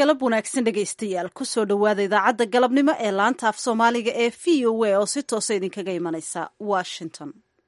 galab wanaagsan dhegaystayaal kusoo dhowaada idaacadda galabnimo ee laanta af soomaaliga ee v o a oo si toosa idinkaga imanaysa washington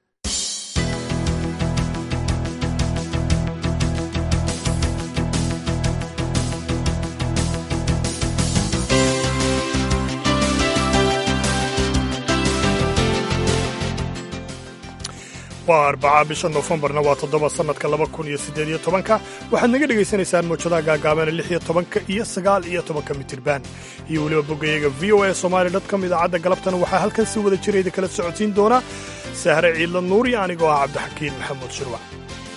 waa arbaca bisha noofembarna waa toddoba sannadka laba kun iyo siddeed iyo tobanka waxaad naga dhegaysanaysaan mawjadaha gaagaabana lix iyo tobanka iyo sagaal iyo tobanka mitirban iyo weliba boggayaga v o a somaali dotcom idaacadda galabtana waxaa halkan si wada jirayda kala socodsiin doona sahre ciidla nuuri anigoo ah cabdixakiin maxamuud shirwac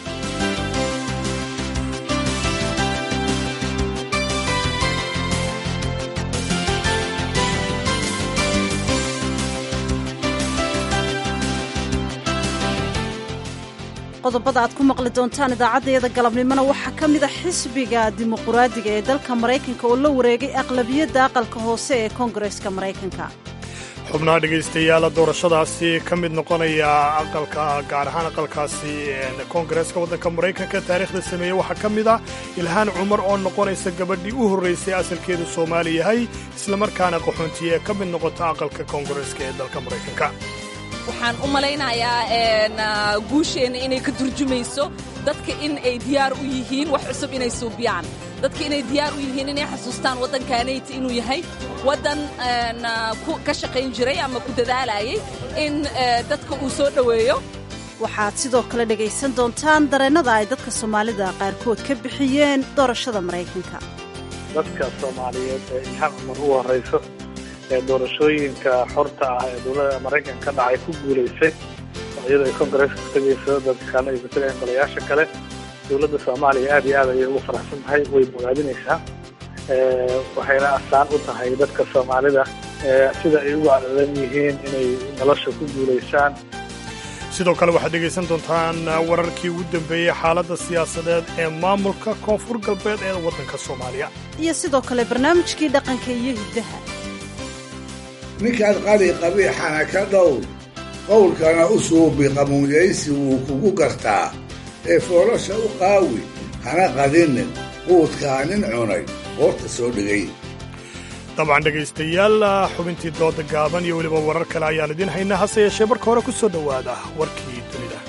qodobada aad ku maqli doontaan idaacaddayada galabnimona waxaa ka mid a xisbiga dimuquraadiga ee dalka maraykanka oo la wareegay aqlabiyadda aqalka hoose ee koongareska maraykanka xubnaha dhegaystayaala doorashadaasi ka mid noqonaya aqalka gaar ahaan aqalkaasi koongareeska waddanka maraykanka taariikhda sameeyey waxaa ka mid ah ilhaan cumar oo noqonaysa gabadhii u horraysay asalkeedu soomaali yahay islamarkaana qaxoontiye ee ka mid noqota aqalka koongareeska ee dalka maraykanka waxaan u malaynayaa guusheenna inay ka turjumayso dadka in ay diyaar u yihiin wax cusub inay suubiyaan dadka inay diyaar u yihiin inay xasuustaan waddankaanayti inuu yahay waddan ka shaqayn jiray ama ku dadaalayay in dadka uu soo dhoweeyo waxaad sidoo kale dhegaysan doontaan dareennada ay dadka soomaalida qaarkood ka bixiyeen doorashada maraykanka dadka soomaaliyeed ee ilhaan cumar u horrayso ee doorashooyinka xorta ah ee dowladda maraykanka ka dhacay ku guulaysay oo iyadoo ay koongareeska ku tegayso dadka kalena ay matalayan golayaasha kale dowladda soomaaliya aad iyo aad ayay ugu faraxsan tahay way bogaadinaysaa waxayna astaan u tahay dadka soomaalida sida ay ugu cadadan yihiin inay nolosha ku guulaysaan sidoo kale waxaad dhegaysan doontaan wararkii ugu dambeeyey xaaladda siyaasadeed ee maamulka koonfur galbeed ee waddanka soomaaliya iyo sidoo kale barnaamijkii dhaqanka iyo hiddaha ninkaad qali qabiixana ka dhow qowlkana u suubi qamuunyaysi wuu kugu gartaa ee foolosha u qaawi hana qadinin quudkaa nin cunay hoorta soo dhigay dabcan dhegaystayaal xubintii dooda gaaban iyo weliba warar kale ayaan idiin haynaa hase yeeshee marka hore ku soo dhowaada warkii dunida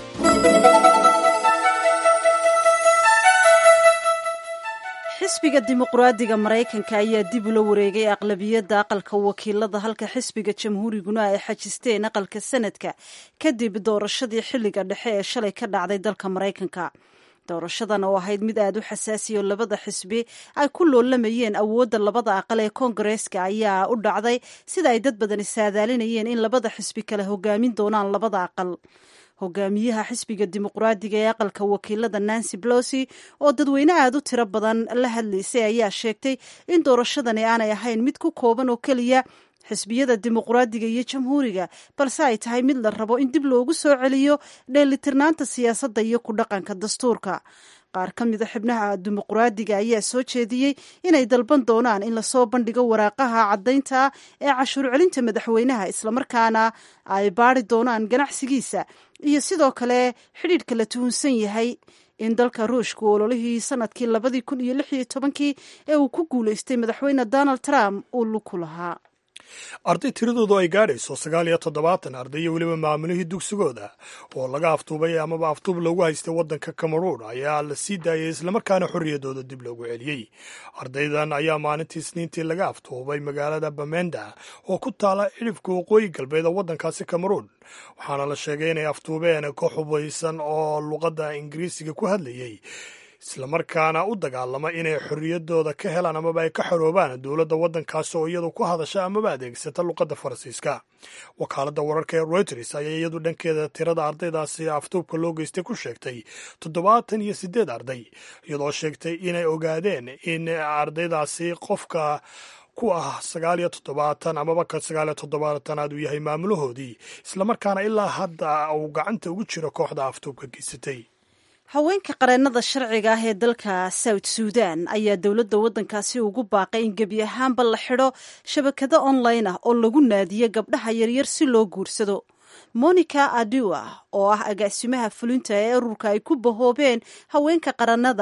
xisbiga dimuquraadiga maraykanka ayaa dib ula wareegay aqlabiyadda aqalka wakiilada halka xisbiga jamhuuriguna ay xajisteen aqalka sanadka kadib doorashadii xilliga dhexe ee shalay ka dhacday dalka maraykanka doorashadan oo ahayd mid aad u xasaasiya oo labada xisbi ay ku loolamayeen awoodda labada aqal ee koongareeska ayaa u dhacday sida ay dad badani saadaalinayeen in labada xisbi kale hogaamin doonaan labada aqal hogaamiyaha xisbiga dimuquraadiga ee aqalka wakiilada nancy blosi oo dadweyne aad u tiro badan la hadlaysay ayaa sheegtay in doorashadani aanay ahayn mid ku kooban oo keliya xisbiyada dimuquraadiga iyo jamhuuriga balse ay tahay mid la rabo in dib loogu soo celiyo dheelitirnaanta siyaasadda iyo ku dhaqanka dastuurka qaar ka mida xibnaha dimuquraadiga ayaa soo jeediyey inay dalban doonaan in lasoo bandhigo waraaqaha caddaynta ee cashuur celinta madaxweynaha islamarkaana ay baari doonaan ganacsigiisa iyo sidoo kale xidhiidhka la tuhunsan yahay in dalka ruushku ololihii sanadkii labadii kun iyo lix iyo tobankii ee uu ku guulaystay madaxweyne donald trump uu luku lahaa arday tiradoodu ay gaadhayso sagaal iyo toddobaatan arday iyo weliba maamulihii dugsigooda oo laga aftuubay amaba aftuub loogu haystay waddanka cameruun ayaa la sii daayay islamarkaana xorriyadooda dib loogu celiyey ardaydan ayaa maalintii isniintii laga aftuubay magaalada bamenda oo ku taala cidhifka waqooyi galbeed oo waddankaasi cameruun waxaana la sheegay inay aftuubeen ka xubaysan oo luqadda ingiriisiga ku hadlayey islamarkaana u dagaalama inay xorriyadooda ka helaan amaba ay ka xoroobaan dowladda waddankaasi oo iyadu ku hadasha amaba adeegsata luqadda faransiiska wakaaladda wararka ee reuters ayaa iyadu dhankeeda tirada ardaydaasi aftuubka loo geystay ku sheegtay toddobaatan iyo siddeed arday iyadoo sheegtay inay ogaadeen in ardaydaasi qofka ku ah sagaal iyo toddobaatan amaba ka sagaal iyo toddobaatanaad uu yahay maamulahoodii islamarkaana ilaa hadda uu gacanta ugu jiro kooxda aftuubka geysatay haweenka qareennada sharciga ah ee dalka south suudan ayaa dowladda waddankaasi ugu baaqay in gebi ahaanba la xidho shabakado online ah oo lagu naadiyo gabdhaha yaryar si loo guursado monica adua oo ah agaasimaha fulinta ee ururka ay ku bahoobeen haweenka qarannada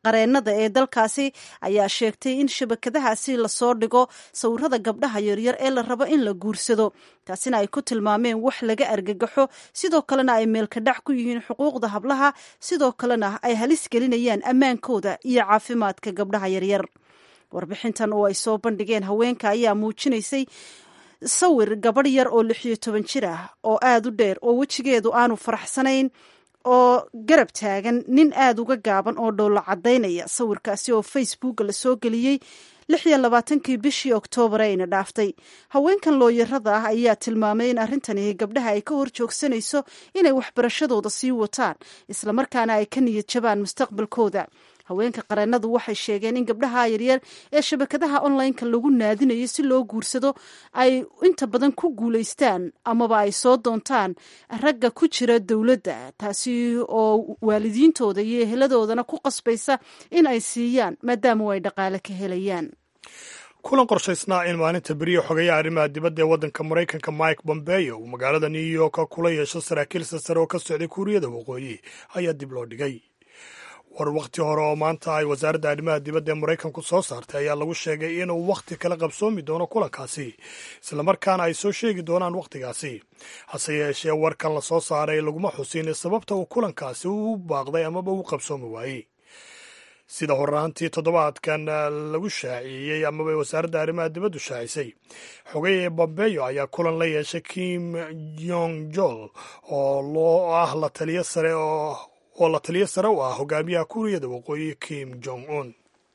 qareennada ee dalkaasi ayaa sheegtay in shabakadahaasi lasoo dhigo sawirada gabdhaha yaryar ee la rabo in la guursado taasina ay ku tilmaameen wax laga argagaxo sidoo kalena ay meelkadhac ku yihiin xuquuqda hablaha sidoo kalena ay halis gelinayaan ammaankooda iyo caafimaadka gabdhaha yaryar warbixintan oo ay soo bandhigeen haweenka ayaa muujinaysay sawir gabadh yar oo lixiyo toban jir ah oo aada u dheer oo wejigeedu aanu faraxsanayn oo garab taagan nin aada uga gaaban oo dhowlo caddaynaya sawirkaasi oo facebooka la soo geliyey lix iyo labaatankii bishii oktoobar ayna dhaaftay haweenkan looyarada ah ayaa tilmaamay in arrintani gabdhaha ay ka hor joogsanayso inay waxbarashadooda sii wataan islamarkaana ay ka niyad jabaan mustaqbalkooda haweenka qareennadu waxay sheegeen in gabdhaha yaryar ee shabakadaha onlineka lagu naadinayo si loo guursado ay inta badan ku guulaystaan amaba ay soo doontaan ragga ku jira dowladda taasi oo waalidiintooda iyo eheladoodana ku qasbaysa in ay siiyaan maadaama ay dhaqaale ka helayaan kulan qorshaysnaa in maalinta beriya xogeeya arrimaha dibadda ee waddanka maraykanka mike bombeyo uu magaalada new york kula yeesho saraakiil sasare oo ka socday kuuriyada waqooyi ayaa dib loo dhigay war wakhti hore oo maanta ay wasaaradda arrimaha dibadda ee maraykanku soo saartay ayaa lagu sheegay inuu wakhti kala qabsoomi doono kulankaasi islamarkaana ay soo sheegi doonaan wakhtigaasi hase yeeshee warkan la soo saaray laguma xusin sababta uu kulankaasi u baaqday amaba u qabsoomi waayey sida horaantii toddobaadkan lagu shaaciyey amaba wasaaradda arrimaha dibaddu shaacisay xogeye bombeyo ayaa kulan la yeeshay kim yong jol oo loo ah la taliyo sare oo oo la taliyo sare u ah hogaamiyaha kuuriyada waqooyi kim jong un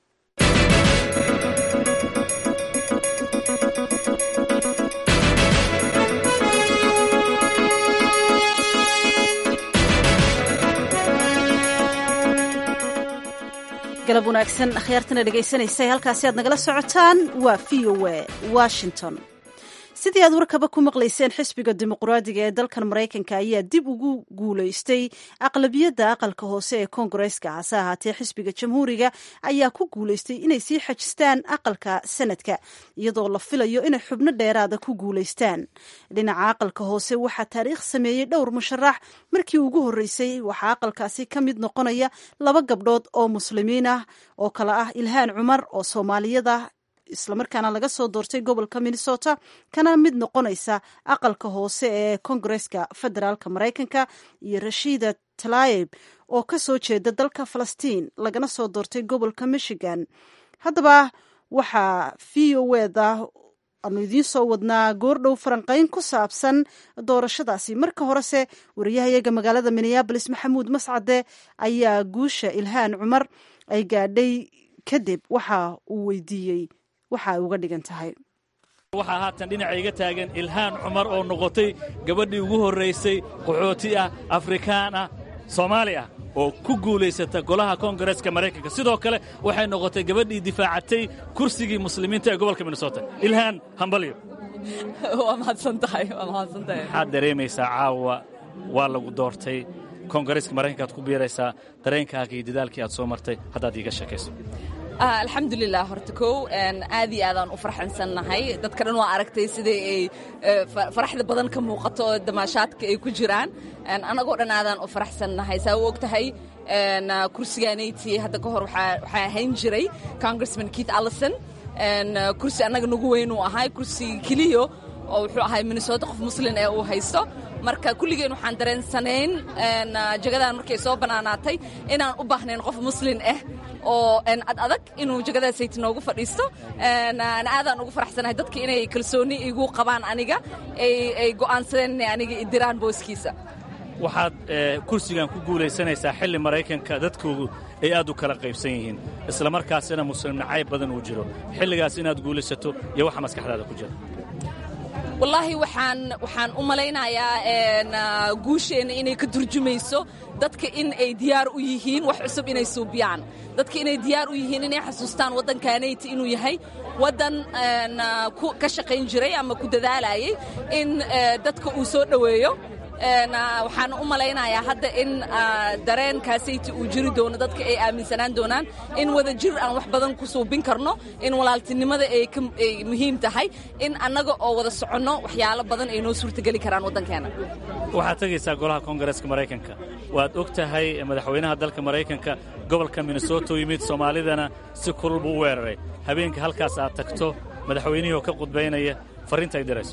galab wanaagsan akhyaartana dhegaysanaysa halkaasi aad nagala socotaan waa v o a washington sidii aad warkaba ku maqlayseen xisbiga dimuqraadiga ee dalkan maraykanka ayaa dib ugu guulaystay aqlabiyadda aqalka hoose ee koongareska hase ahaatee xisbiga jamhuuriga ayaa ku guulaystay inay sii xajistaan aqalka sanadka iyadoo la filayo inay xubno dheeraada ku guulaystaan dhinaca aqalka hoose waxaa taariikh sameeyey dhowr musharax markii ugu horreysay waxaa aqalkaasi ka mid noqonaya laba gabdhood oo muslimiin ah oo kale ah ilhaan cumar oo soomaaliyada islamarkaana laga soo doortay gobolka minnesota kana mid noqonaysa aqalka hoose ee kongareska federaalka maraykanka iyo rashiida talayeb oo ka soo jeeda dalka falastiin lagana soo doortay gobolka michigan haddaba waxaa v o eda aanu idiin soo wadnaa goordhow faranqayn ku saabsan doorashadaasi marka horese wariyahayaga magaalada minneabolis maxamuud mascade ayaa guusha ilhaan cumar ay gaadhay kadib waxa uu weydiiyey waxa ay uga dhigan tahay waxaa haatan dhinaca iga taagan ilhaan cumar oo noqotay gabadhii ugu horraysay qaxooti ah afrikaan ah soomaali ah oo ku guulaysata golaha koongareeska maraykanka sidoo kale waxay noqotay gabadhii difaacatay kursigii muslimiinta ee gobolka minnesota ilhaan hambalyo waa mahadsantahay waa mahadsantahay maxaad dareemaysaa caawa waa lagu doortay koongareeska maraykanka aad ku biiraysaa dareenkaaga iyo dadaalkii aad soo martay haddaad iiga sheekayso alxamdulilah horta kow aad iyo aadaan u farxansannahay dadka dhan waa aragtay siday ay faraxda badan ka muuqato oo damaashaadka ay ku jiraan annagoo dhan aadaan u faraxsannahay saa u og tahay kursigaanayti hadda ka hor waxaa ahayn jiray congressman keith allison kursi annaga nagu weynuu ahay kursi keliyo oo wuxuu ahay minnesota qof muslin ee uu haysto marka kulligeen waxaan dareensanayn jagadan markay soo bannaanaatay inaan u baahnayn qof muslin ah oo ad adag inuu jagadaasayt noogu fadhiisto aadaan ugu faraxsanahay dadka inay kalsooni igu qabaan aniga ay go'aansadeen inay aniga idiraan booskiisa waxaad kursigan ku guulaysanaysaa xilli maraykanka dadkoodu ay aad u kala qaybsan yihiin isla markaasina muslim nacayb badan uu jiro xilligaas inaad guulaysato iyo waxa maskaxdaada ku jira wallaahi waxaan waxaan u malaynayaa guusheenna inay ka turjumayso dadka in ay diyaar u yihiin wax cusub inay suubiyaan dadka inay diyaar u yihiin inay xasuustaan waddankaanayti inuu yahay waddan ka shaqayn jiray ama ku dadaalayay in dadka uu soo dhoweeyo waxaan u malaynayaa hadda in dareenkaasayta uu jiri doono dadka ay aaminsanaan doonaan in wada jir aan wax badan ku suubin karno in walaaltinimada ay muhiim tahay in annaga oo wada soconno waxyaalo badan ay noo suurtageli karaan waddankeena waxaad tegaysaa golaha koongareeska maraykanka waad og tahay madaxweynaha dalka maraykanka gobolka minnesota u yimid soomaalidana si kulul buu u weeraray habeenka halkaas aad tagto madaxweynihii oo ka qudbaynaya farriinta ay dirayso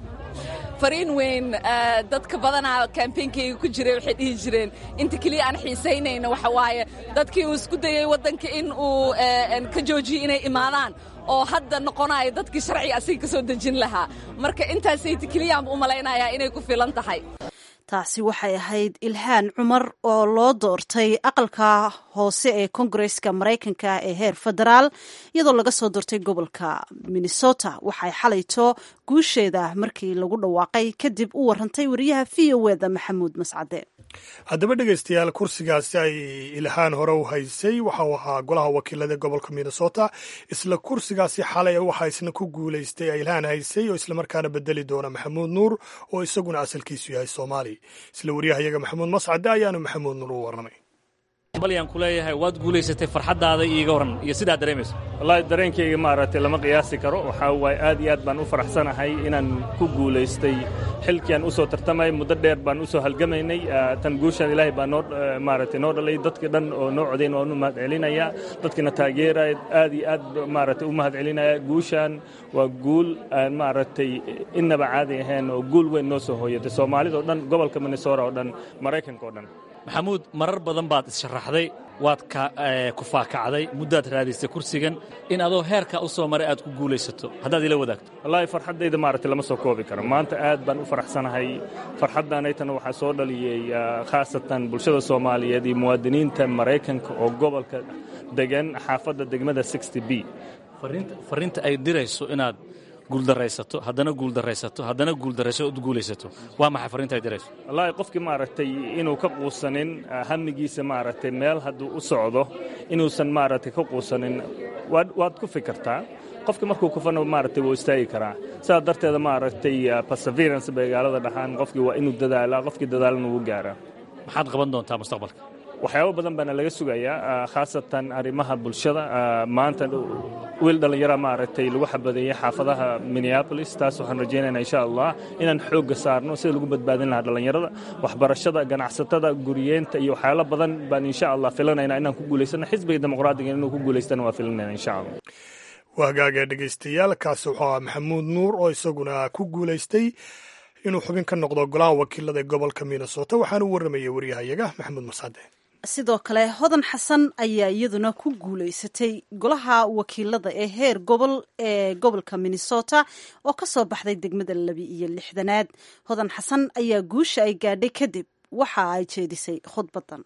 fariin weyn dadka badanaa kambeynkayga ku jiray waxay dhihi jireen inta keliya aan xiisaynayna waxa waaye dadkii uu isku dayey waddanka in uu ka joojiyey inay imaadaan oo hadda noqonayo dadkii sharciga asiga ka soo dejin lahaa marka intaasayta keliyaan u malaynayaa inay ku filan tahay taasi waxay ahayd ilhaan cumar oo loo doortay aqalka hoose ee kongareska maraykanka ee heer federaal iyadoo laga soo doortay gobolka minnesota waxay xalayto guusheeda markii lagu dhawaaqay kadib u warantay wariyaha v o eda maxamuud mascade haddaba dhegaystayaal kursigaasi ay ilhaan hore u haysay waxa uu ahaa golaha wakiilada gobolka minnesota isla kursigaasi xalay waxaa isna ku guulaystay ay ilhaan haysay oo islamarkaana bedeli doona maxamuud nuur oo isaguna asalkiisu yahay soomaali isla wariyahayaga maxamuud mascade ayaanu maxamuud nuur u warramay balyaan ku leeyahay waad guulaysatay farxaddaada iiga warran iyo sidaad dareemayso wallaahi dareenkayga maaragtay lama qiyaasi karo waxaa waaye aad iyo aad baan u faraxsanahay inaan ku guulaystay xilkii aan u soo tartamay muddo dheer baan u soo halgamaynay tan guushaan ilaahay baa noo maaragtay noo dhalay dadkii dhan oo noo codayn waan u mahad celinayaa dadkiina taageeraya aad iyo aad maaragtay u mahad celinaya guushaan waa guul aan maaragtay innaba caadi ahayn oo guul weyn noo soo hooyatay soomaalida oo dhan gobolka minnesota oo dhan maraykanka oo dhan maxamuud marar badan baad issharaxday waad ku faakacday muddaad raadisay kursigan in adoo heerkaa u soo maray aad ku guulaysato haddaad ila wadaagto wallaahi farxaddayda maaragtay lama soo koobi karo maanta aad baan u faraxsanahay farxaddaanaytana waxaa soo dhaliyey khaasatan bulshada soomaaliyeed iyo muwaadiniinta maraykanka oo gobolka degan xaafadda degmada sixty b farriinta ay dirayso inaad guuldaraysato haddana guuldaraysato haddana guuldarayso ood guulaysato waa maxay farriinta ay dirayso wallaahi qofkii maaragtay inuu ka quusanin hamigiisa maaragtay meel hadduu u socdo inuusan maaragtay ka quusanin waad ku fikirtaa qofkii markuu kufana maaragtay wuu istaagi karaa sidaa darteeda maaragtay perseverance magaalada dhahaan qofkii waa inuu dadaalaa qofkii dadaalana wuu gaaraa maxaad qaban doontaa mustaqbalka waxyaabo badan baana laga sugayaa khaasatan arrimaha bulshada maanta wiil dhallinyara maaragtay lagu xabadeeyey xaafadaha minneabolis taas waxaan rajaynaynaa insha allah inaan xoogga saarno sida lagu badbaadin lahaa dhallinyarada waxbarashada ganacsatada guriyeenta iyo waxyaalo badan baan insha allah filanaynaa inaan ku guulaysano xisbiga dimuqraadiga inuu ku guulaystana waa filanayna insha allah waa hagaagee dhegaystayaal kaasi wuxuu ahaa maxamuud nuur oo isaguna ku guulaystay inuu xubin ka noqdo golaha wakiilada ee gobolka minnesota waxaana u warramayay waryahayaga maxamuud mascade sidoo kale hodan xasan ayaa iyaduna ku guulaysatay golaha wakiilada ee heer gobol ee gobolka minnesota oo ka soo baxday degmada labi iyo lixdanaad hodan xasan ayaa guusha ay gaadhay kadib waxa ay jeedisay khudbadan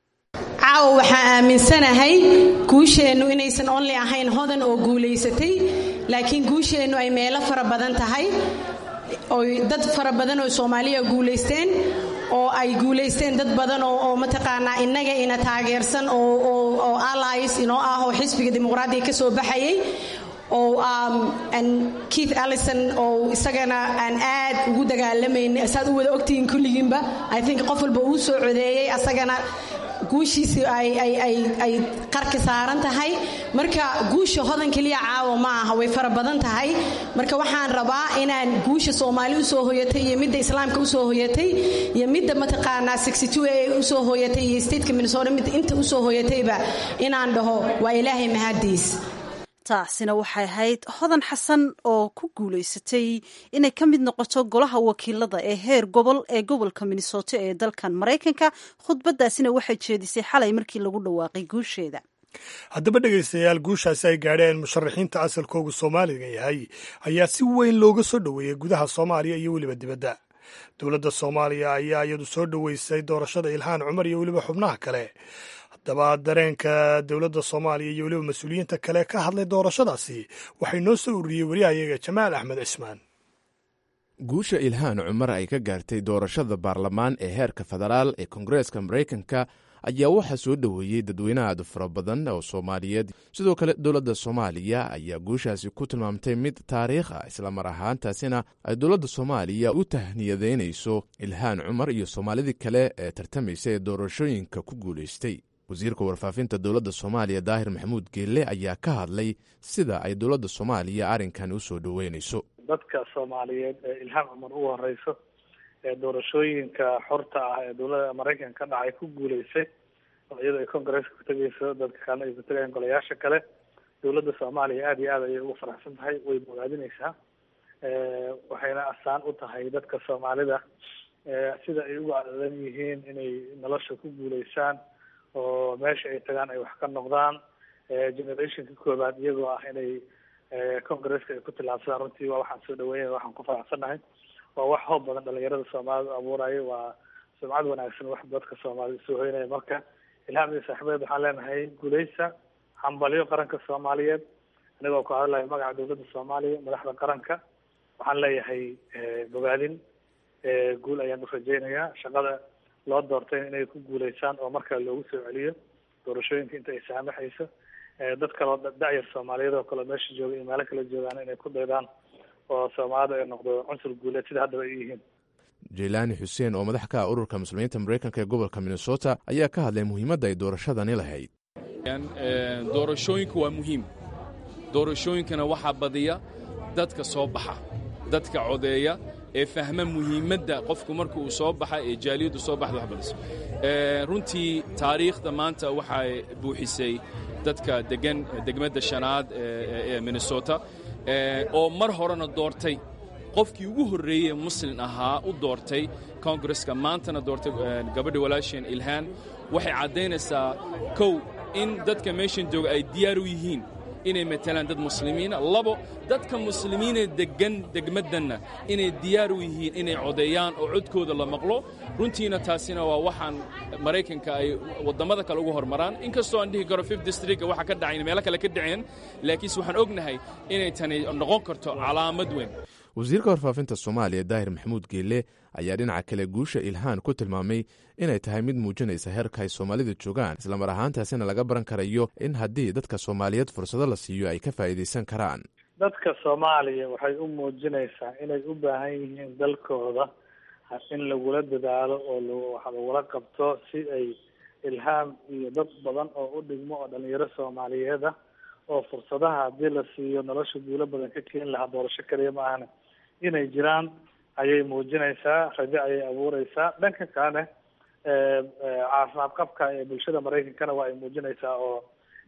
caawa waxaa aaminsanahay guusheennu inaysan onli ahayn hodan oo guulaysatay laakiin guusheennu ay meelo fara badan tahay oy dad fara badan oo soomaaliya guulaysteen oo ay guulaysteen dad badan oo mataqaanaa innaga ina taageersan oo allies inoo ah oo xisbiga dimuqraadiga ka soo baxayay oo keith allison oo isagana aan aad ugu dagaalamayn saad u wada ogtihiin kulligiinba i think qof walba uu soo codeeyey asagana guushiisi ay qarka saaran tahay marka guusha hodan keliya caawa ma aha way fara badan tahay marka waxaan rabaa inaan guusha soomaali usoo hoyatay iyo midda islaamka usoo hoyatay iyo midda mataqaanaa ee usoo hoyatay iyo stateka minnesota midda inta usoo hoyatayba inaan dhaho waa ilaahay mahadiis taasina waxay ahayd hodan xasan oo ku guulaysatay inay ka mid noqoto golaha wakiilada ee heer gobol ee gobolka minnesota ee dalkan maraykanka khudbadaasina waxay jeedisay xalay markii lagu dhawaaqay guusheeda haddaba dhegaystayaal guushaasi ay gaadheen musharaxiinta asalkoogu soomaaliga yahay ayaa si weyn looga soo dhoweeyey gudaha soomaaliya iyo weliba dibadda dowladda soomaaliya ayaa iyadu soo dhoweysay doorashada ilhaan cumar iyo weliba xubnaha kale haddaba dareenka dowladda soomaaliya iyo weliba mas-uuliyiinta kale ka hadlay doorashadaasi waxay noo soo ururiyey waryahayaga jamaal axmed cismaan guusha ilhaan cumar ay ka gaartay doorashada baarlamaan ee heerka federaal ee koongareeska maraykanka ayaa waxaa soo dhoweeyey dadweyne aad fara badan oo soomaaliyeed sidoo kale dowladda soomaaliya ayaa guushaasi ku tilmaamtay mid taariikh ah islamar ahaantaasina ay dowladda soomaaliya u tahniyadeynayso ilhaan cumar iyo soomaalidii kale ee tartamaysa ee doorashooyinka ku guulaystay wasiirka warfaafinta dowladda soomaaliya daahir maxamuud geelle ayaa ka hadlay sida ay dowladda soomaaliya arrinkan u soo dhoweynayso dadka soomaaliyeed ee ilhaan cumar ugu horeyso ee doorashooyinka xorta ah ee dowladda maraykanka ka dhacay ku guuleysay oo iyadoo ay congresska ku tegeyso dadka kalena ay ku tegayaan golayaasha kale dowladda soomaaliya aada iyo aad ayay ugu faraxsan tahay way bogaadineysaa waxayna asaan u tahay dadka soomaalida sida ay uga adadan yihiin inay nolosha ku guuleysaan oo meesha ay tagaan ay wax ka noqdaan generationka koobaad iyagoo ah inay congresska ay ku tillaabsadaan runtii waa waxaan soo dhaweynaya waxaan ku faraxsannahay waa wax hoob badan dhalinyarada soomaalida u abuurayo waa sumcad wanaagsan wax dadka soomaalida soo hoynaya marka ilhaam iyo saaxiibeed waxaan leenahay guuleysa hambalyo qaranka soomaaliyeed anigoo ku hadlayo magaca dowladda soomaaliya madaxda qaranka waxaan leeyahay bogaadin guul ayaan u rajeynayaa shaqada loo doortay inay ku guuleysaan oo markaa loogu soo celiyo doorashooyinka inta ay saamaxayso dad kaloo da-yar soomaaliyeed oo kale meesha jooga iyo meelo kala joogaan inay ku daydaan oo soomaalida ay noqdo cunsur guuleed sida haddaba ay yihiin jeylaani xuseen oo madax ka ah ururka muslimiinta maraykanka ee gobolka minnesota ayaa ka hadlay muhiimadda ay doorashadani lahayd doorashooyinku waa muhiim doorashooyinkana waxaa badiya dadka soo baxa dadka codeeya ee fahma muhiimadda qofku marka uu soo baxa ee jaaliyaddu soo baxda wax badiso runtii taariikhda maanta waxay buuxisay dadka degan degmadda shanaad ee minnesota oo mar horena doortay qofkii ugu horreeyey ee muslin ahaa u doortay kongareska maantana doortay gabadha walaasheen ilhaan waxay caddaynaysaa kow in dadka meeshan jooga ay diyaar u yihiin inay matalaan dad muslimiina labo dadka muslimiinee deggan degmaddanna inay diyaar u yihiin inay codeeyaan oo codkooda la maqlo runtiina taasina waa waxaan maraykanka ay wadammada kale ugu hormaraan inkastoo aan dhihi karo fif districtka waxa ka dhacayn meelo kale ka dhaceen laakiinse waxaan ognahay inay tani noqon karto calaamad weyn wasiirka warfaafinta soomaaliya daahir maxamuud geelle ayaa dhinaca kale guusha ilhaan ku tilmaamay inay tahay mid muujinaysa heerka ay soomaalida joogaan islamar ahaantaasina laga baran karayo in haddii dadka soomaaliyeed fursado la siiyo ay ka faa'iidaysan karaan dadka soomaaliya waxay u muujinaysaa inay u baahan yihiin dalkooda in lagula dadaalo oo wax lagula qabto si ay ilhaam iyo dad badan oo u dhigmo oo dhalinyaro soomaaliyeed ah oo fursadaha haddii la siiyo nolosha guulo badan ka keeni lahaa doorasho kaliya ma ahna inay jiraan ayay muujinaysaa rajo ayay abuureysaa dhanka kalene caafimaad qabka ee bulshada maraykankana waa ay muujinaysaa oo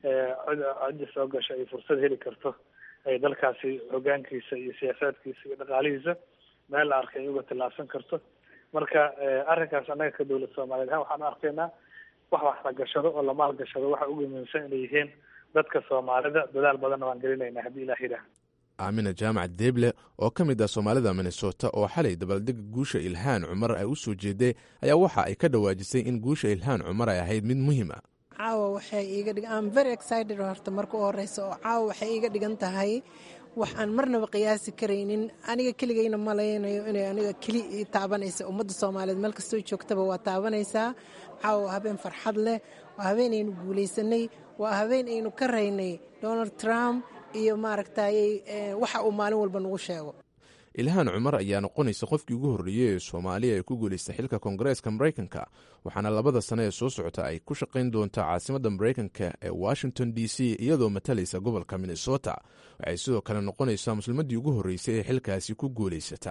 cidda soo gasha ay fursad heli karto ay dalkaasi hogaankiisa iyo siyaasaadkiisa iyo dhaqaalihiisa meel la arkay ay uga tillaabsan karto marka arrinkaas annaga ka dowlad soomaaliyeed ahaan waxaan arkaynaa wax wax la gashado oo la maalgashado waxa ugu muhiimsan inay yihiin dadka soomaalida dadaal badanna waan gelinaynaa haddii ilaah yidhaah aamina jaamac deeble oo ka mid ah soomaalida minnesota oo xalay dabaaldega guusha ilhaan cumar ay u soo jeeday ayaa waxa ay ka dhawaajisay in guusha ilhaan cumar ay ahayd mid muhiim a caawa waxay iiga dhig am very excited horta marka u horeysa oo caawa waxay iiga dhigan tahay wax aan marnaba qiyaasi karaynin aniga keligayna malaynayo inay aniga keli ii taabanaysa ummadda soomaaliyeed meel kastoo joogtaba waa taabanaysaa caawa waa habeen farxad leh waa habeen aynu guulaysanay waa habeen aynu ka raynay donald trump iyo maaragtayy waxa uu maalin walba nagu sheego ilhaan cumar ayaa noqonaysa qofkii ugu horreeyey ee soomaaliya ee ku guulaystay xilka koongareeska maraykanka waxaana labada sane ee soo socota ay ku shaqayn doontaa caasimadda maraykanka ee washington d c iyadoo matalaysa gobolka minnesota waxay sidoo kale noqonaysaa muslimaddii ugu horreysay ee xilkaasi ku guulaysata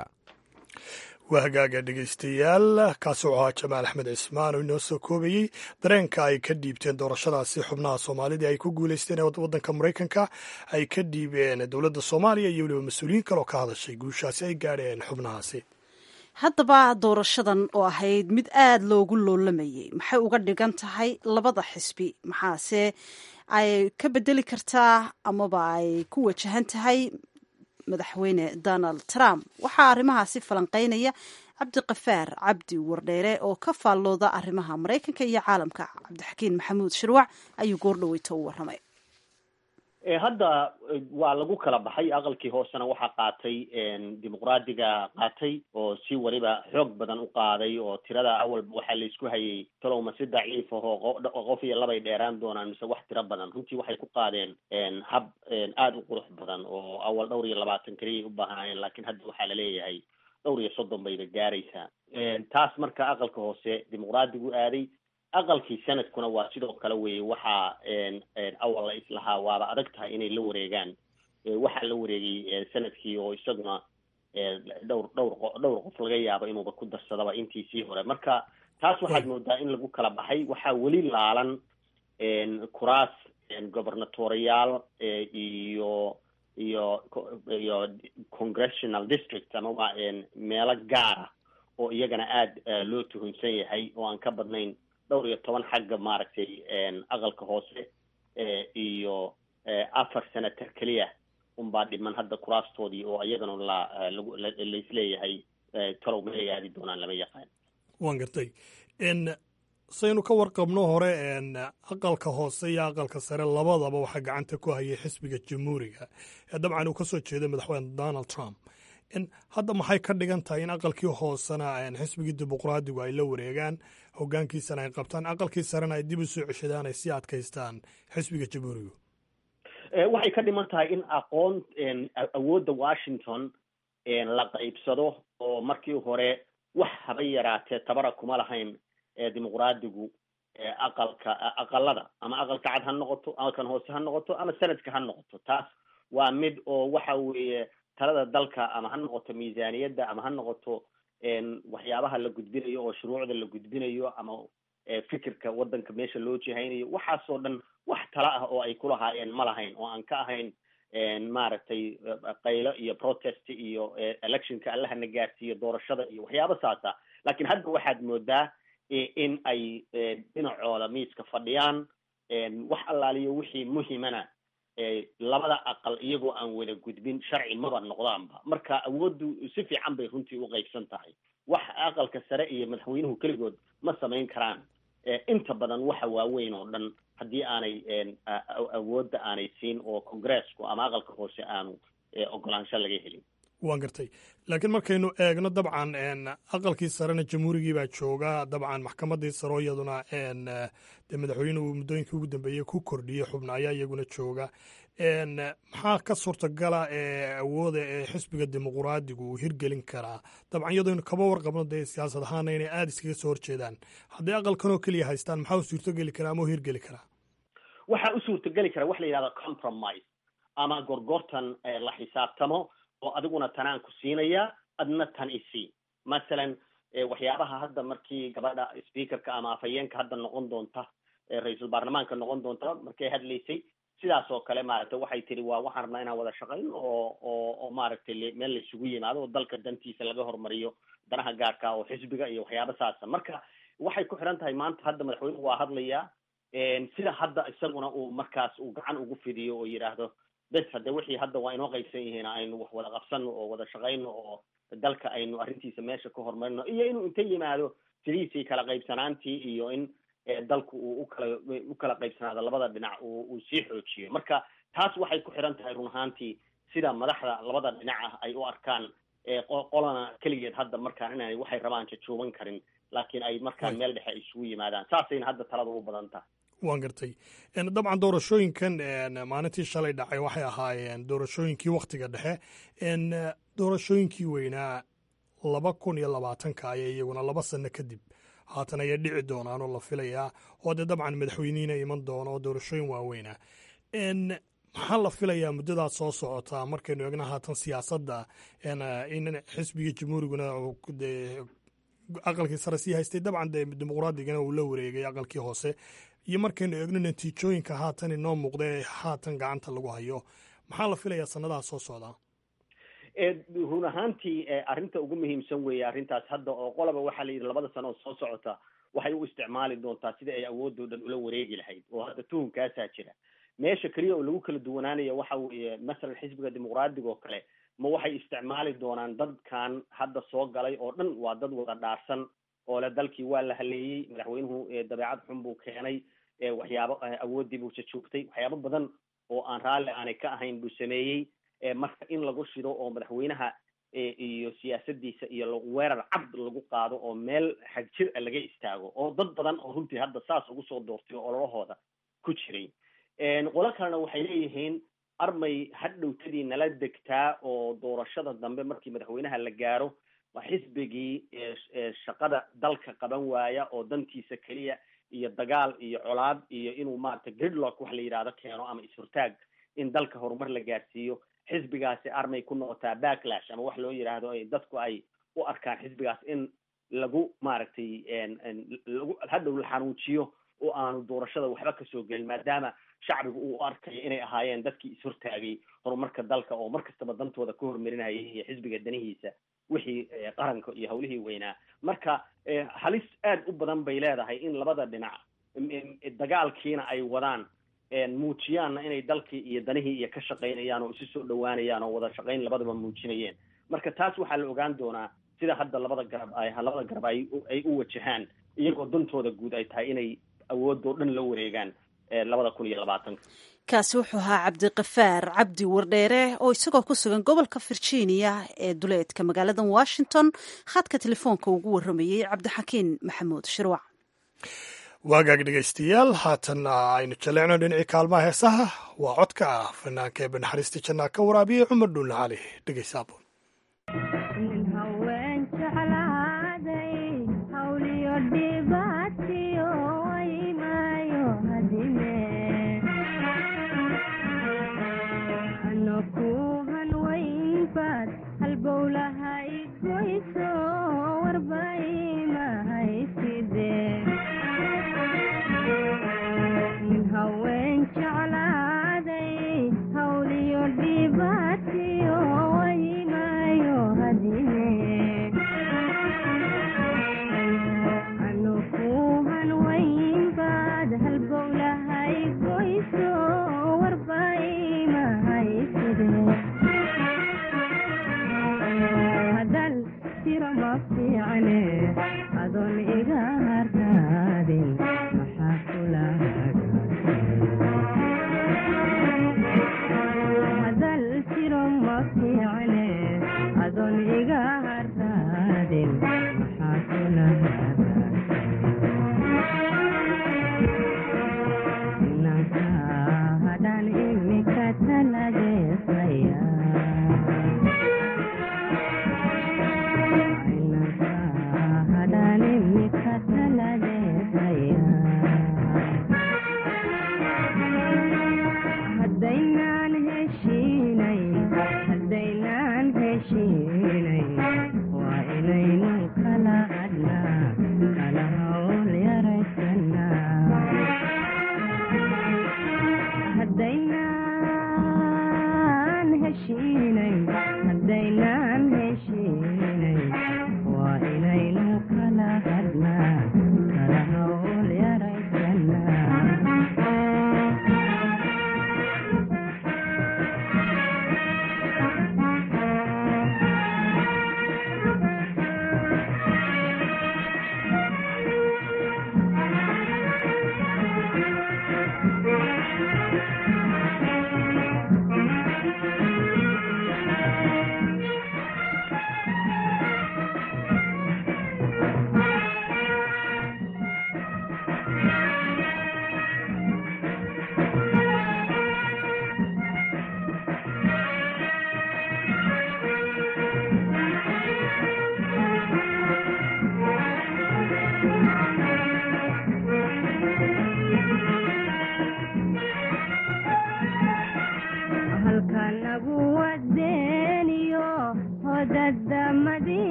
waa hagaaga dhegaystayaal kaasi wuxuu ahaa jamaal axmed cismaan oo inoo soo koobayey dareenka ay ka dhiibteen doorashadaasi xubnaha soomaalida ay ku guulaysteen ee waddanka maraykanka ay ka dhiibeen dowladda soomaaliya iyo weliba mas-uuliyiin kaloo ka hadashay guushaasi ay gaadheen xubnahaasi haddaba doorashadan oo ahayd mid aada loogu loolamayay maxay uga dhigan tahay labada xisbi maxaase ay ka bedeli kartaa amaba ay ku wajahan tahay madaxweyne donald trump waxaa arrimahaasi falanqeynaya cabdiqafaar cabdi wardheere oo ka faallooda arrimaha maraykanka iyo caalamka cabdixakiin maxamuud shirwac ayuu goordhaweyta u waramay hadda waa lagu kala baxay aqalkii hoosena waxaa qaatay dimuqraadiga qaatay oo si weliba xoog badan u qaaday oo tirada awalba waxaa laisku hayay talowma si daciif ahoo qof iyo labay dheeraan doonaan mise wax tiro badan runtii waxay ku qaadeen hab aada u qurux badan oo awal dhowr iyo labaatan keliyay u baahnaayeen laakiin hadda waxaa laleeyahay dhowr iyo soddon bayba gaaraysaa taas marka aqalka hoose dimuqraadigu aaday aqalkii sanadkuna waa sidoo kale weye waxaa awal la islahaa waaba adag tahay inay la wareegaan waxaa la wareegay sanadkii oo isaguna dhowr dhowr dhowr qof laga yaabo inuuba ku darsadaba intiisii hore marka taas waxaad moodaa in lagu kala baxay waxaa weli laalan kuraas gobernatoriyaal iyo iyo iyo congressional district amaba meelo gaara oo iyagana aada loo tuhunsan yahay oo aan ka badnayn dhowr iyo toban xagga maaragtay aqalka hoose iyo afar senator keliya unbaa dhiman hadda kuraastoodii oo iyagana la lagu laisleeyahay talow maay aadi doonaan lama yaqaan waan gartay saynu ka warqabno hore aqalka hoose iyo aqalka sare labadaba waxaa gacanta ku hayay xisbiga jamhuuriga ee dabcan uu kasoo jeeday madaxweyne donald trump hadda maxay ka dhigan tahay in aqalkii hoosena xisbigii dimuqraadigu ay la wareegaan hogaankiisana ay qabtaan aqalkii sarena ay dib u soo ceshadaan ay sii adkaystaan xisbiga jamhuurigu waxay ka dhiman tahay in aqoon awoodda washington la qaybsado oo markii hore wax haba yaraatee tabara kuma lahayn dimuqraadigu aqalka aqalada ama aqalka cad ha noqoto aqalkan hoose ha noqoto ama sanadka ha noqoto taas waa mid oo waxa weeye talada dalka ama ha noqoto miisaaniyadda ama ha noqoto waxyaabaha la gudbinayo oo shuruucda la gudbinayo ama fikirka waddanka meesha loo jihaynayo waxaasoo dhan wax tala ah oo ay kulahaayeen ma lahayn oo aan ka ahayn maaragtay qaylo iyo protest iyo electionka allahana gaarsiiyo doorashada iyo waxyaaba saasa laakiin hadda waxaad moodaa in ay dhinacooda miiska fadhiyaan wax allaaliyo wixii muhimana labada aqal iyagoo aan wada gudbin sharci maba noqdaanba marka awooddu si fiican bay runtii u qaybsan tahay wax aqalka sare iyo madaxweynuhu keligood ma samayn karaan inta badan waxa waaweyn oo dhan haddii aanay awoodda aanay siin oo congresku ama aqalka hoose aanu ogolaansho laga helin waan gartay laakiin markaynu eegno dabcan aqalkii sarena jamhuurigii baa jooga dabcan maxkamaddii saro iyaduna dee madaxweynuhu muddooyinkii ugu dambeeyey ku kordhiyey xubna ayaa iyaguna jooga maxaa ka suurtagala ee awooda ee xisbiga dimuqraadigu uu hirgelin karaa dabcan iyadooynu kaba warqabno dee siyaasad ahaana inay aada iskaga soo horjeedaan hadday aqalkan oo keliya haystaan maxaa u suurtogeli karaa ama u hirgeli karaa waxaa u suurtogeli kara wax la yidhahda compromise ama gorgortan la xisaabtamo oo adiguna tanaan ku siinaya adna tan isii masalan waxyaabaha hadda markii gabadha speakerka ama afhayeenka hadda noqon doonta ra-iisul baarlamaanka noqon doonta markay hadlaysay sidaas oo kale maaragtay waxay tiri waa waxaan rabnaa inaan wada shaqayn oo oo oo maaragtay meel la isugu yimaado oo dalka dantiisa laga hormariyo danaha gaarka oo xisbiga iyo waxyaaba saasa marka waxay ku xiran tahay maanta hadda madaxweynuhu waa hadlayaa sida hadda isaguna uu markaas uu gacan ugu fidiyo oo yidhaahdo bes hadde wixii hadda waa inoo qaybsan yihiin aynu wax wada qabsano oo wada shaqayno oo dalka aynu arrintiisa meesha ka horumarino iyo inuu inta yimaado sidiisii kala qaybsanaantii iyo in dalku uu ukala u kala qaybsanaado labada dhinac uu sii xoojiyo marka taas waxay ku xiran tahay run ahaantii sida madaxda labada dhinac ah ay u arkaan qolana keligeed hadda markaan inay waxay rabaan jajuuban karin laakiin ay markaan meel dhexe isugu yimaadaan saasayna hadda talada u badan tahay waan gartay dabcan doorashooyinkan maalintii shalay dhacay waxay ahaayeen doorashooyinkii wakhtiga dhexe doorashooyinkii weynaa laba kun iyo labaatanka ayay iyaguna laba sano kadib haatan ayay dhici doonaan oo la filayaa oo dee dabcan madaxweynihiina iman doono oo doorashooyin waaweynaa maxaa la filayaa muddadaas soo socotaa markaynu eegna haatan siyaasadda in xisbiga jamhuuriguna aqalkii sare sii haystay dabcan dee dimuqraadigana uu la wareegay aqalkii hoose iyo markaynu eegno natiijooyinka haatan inoo muuqda ee haatan gacanta lagu hayo maxaa la filayaa sanadaha soo socdaa run ahaantii arrinta ugu muhiimsan weeye arrintaas hadda oo qolaba waxaa la yidhi labada sano oo soo socota waxay u isticmaali doontaa sida ay awoodoo dhan ula wareegi lahayd oo hadda tuhunkaasaa jira meesha keliya oo lagu kala duwanaanayo waxa weeye masalan xisbiga dimuqraadiga oo kale ma waxay isticmaali doonaan dadkan hadda soo galay oo dhan waa dad wada dhaarsan oo le dalkii waa la haleeyey madaxweynuhu dabeecad xun buu keenay waxyaabo awooddii buu jajoogtay waxyaabo badan oo aan raalli aanay ka ahayn buu sameeyey marka in lagu shido oo madaxweynaha iyo siyaasadiisa iyo weerar cabd lagu qaado oo meel xagjir a laga istaago oo dad badan oo runtii hadda saas ugu soo doortay oo ololahooda ku jiray qolo kalena waxay leeyihiin armay hadhowtadii nala degtaa oo doorashada dambe markii madaxweynaha la gaaro xisbigii shaqada dalka qaban waaya oo dantiisa keliya iyo dagaal iyo colaad iyo inuu maaragtay gridlock wax la yidhahdo keeno ama is-hortaag in dalka horumar la gaarsiiyo xisbigaasi armay ku noqotaa backlash ama wax loo yidhaahdo dadku ay u arkaan xisbigaas in lagu maaragtay lagu hadhow la xanuujiyo oo aanu doorashada waxba kasoo gelin maadaama shacbigu uu arkayo inay ahaayeen dadkii is-hortaagay horumarka dalka oo mar kastaba dantooda ka hormarinayay iyo xisbiga danihiisa wixii qaranka iyo hawlihii weynaa marka halis aad u badan bay leedahay in labada dhinac dagaalkiina ay wadaan muujiyaanna inay dalkii iyo danihii iyo ka shaqaynayaan oo isu soo dhawaanayaan oo wada shaqayn labadaba muujinayeen marka taas waxaa la ogaan doonaa sida hadda labada garab ay labada garab ay ay u wajahaan iyagoo dantooda guud ay tahay inay awoodoo dhan la wareegaan labada kun iyo labaatanka kaasi wuxuu ahaa cabdiqafaar cabdi wardheere oo isagoo ku sugan gobolka virginia ee duleedka magaalada washington khadka telefoonka ugu warramayey cabdixakiin maxamuud shirwac waagaag dhegaystayaal haatanna aynu jaleecno dhinacii kaalmaha heesaha waa codka ah fanaanka ee banaxariista jannaa ka waraabiyey cumar dhuulna cali dhegaysaabun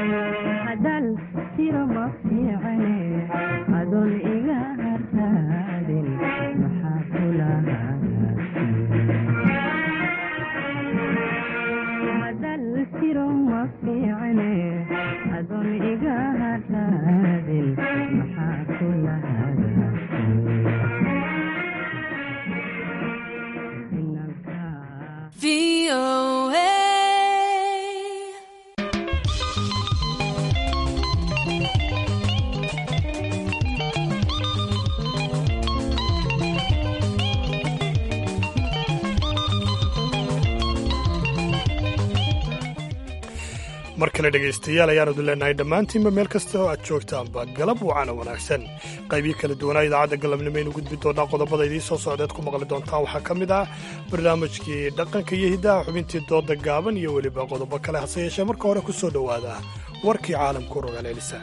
mar kale dhegaystayaal ayaanu idin leenahay dhammaantiinba meel kasta oo aad joogtaanba galab wacana wanaagsan qaybii kala duwanaa idaacadda galabnimo aynu gudbi doonaa qodobada idiin soo socdeed ku maqli doontaan waxaa ka mid ah barnaamijkii dhaqanka iyo hiddaha xubintii dooda gaaban iyo weliba qodobo kale hase yeeshee marka hore ku soo dhowaada warkii caalamku rogaal elisa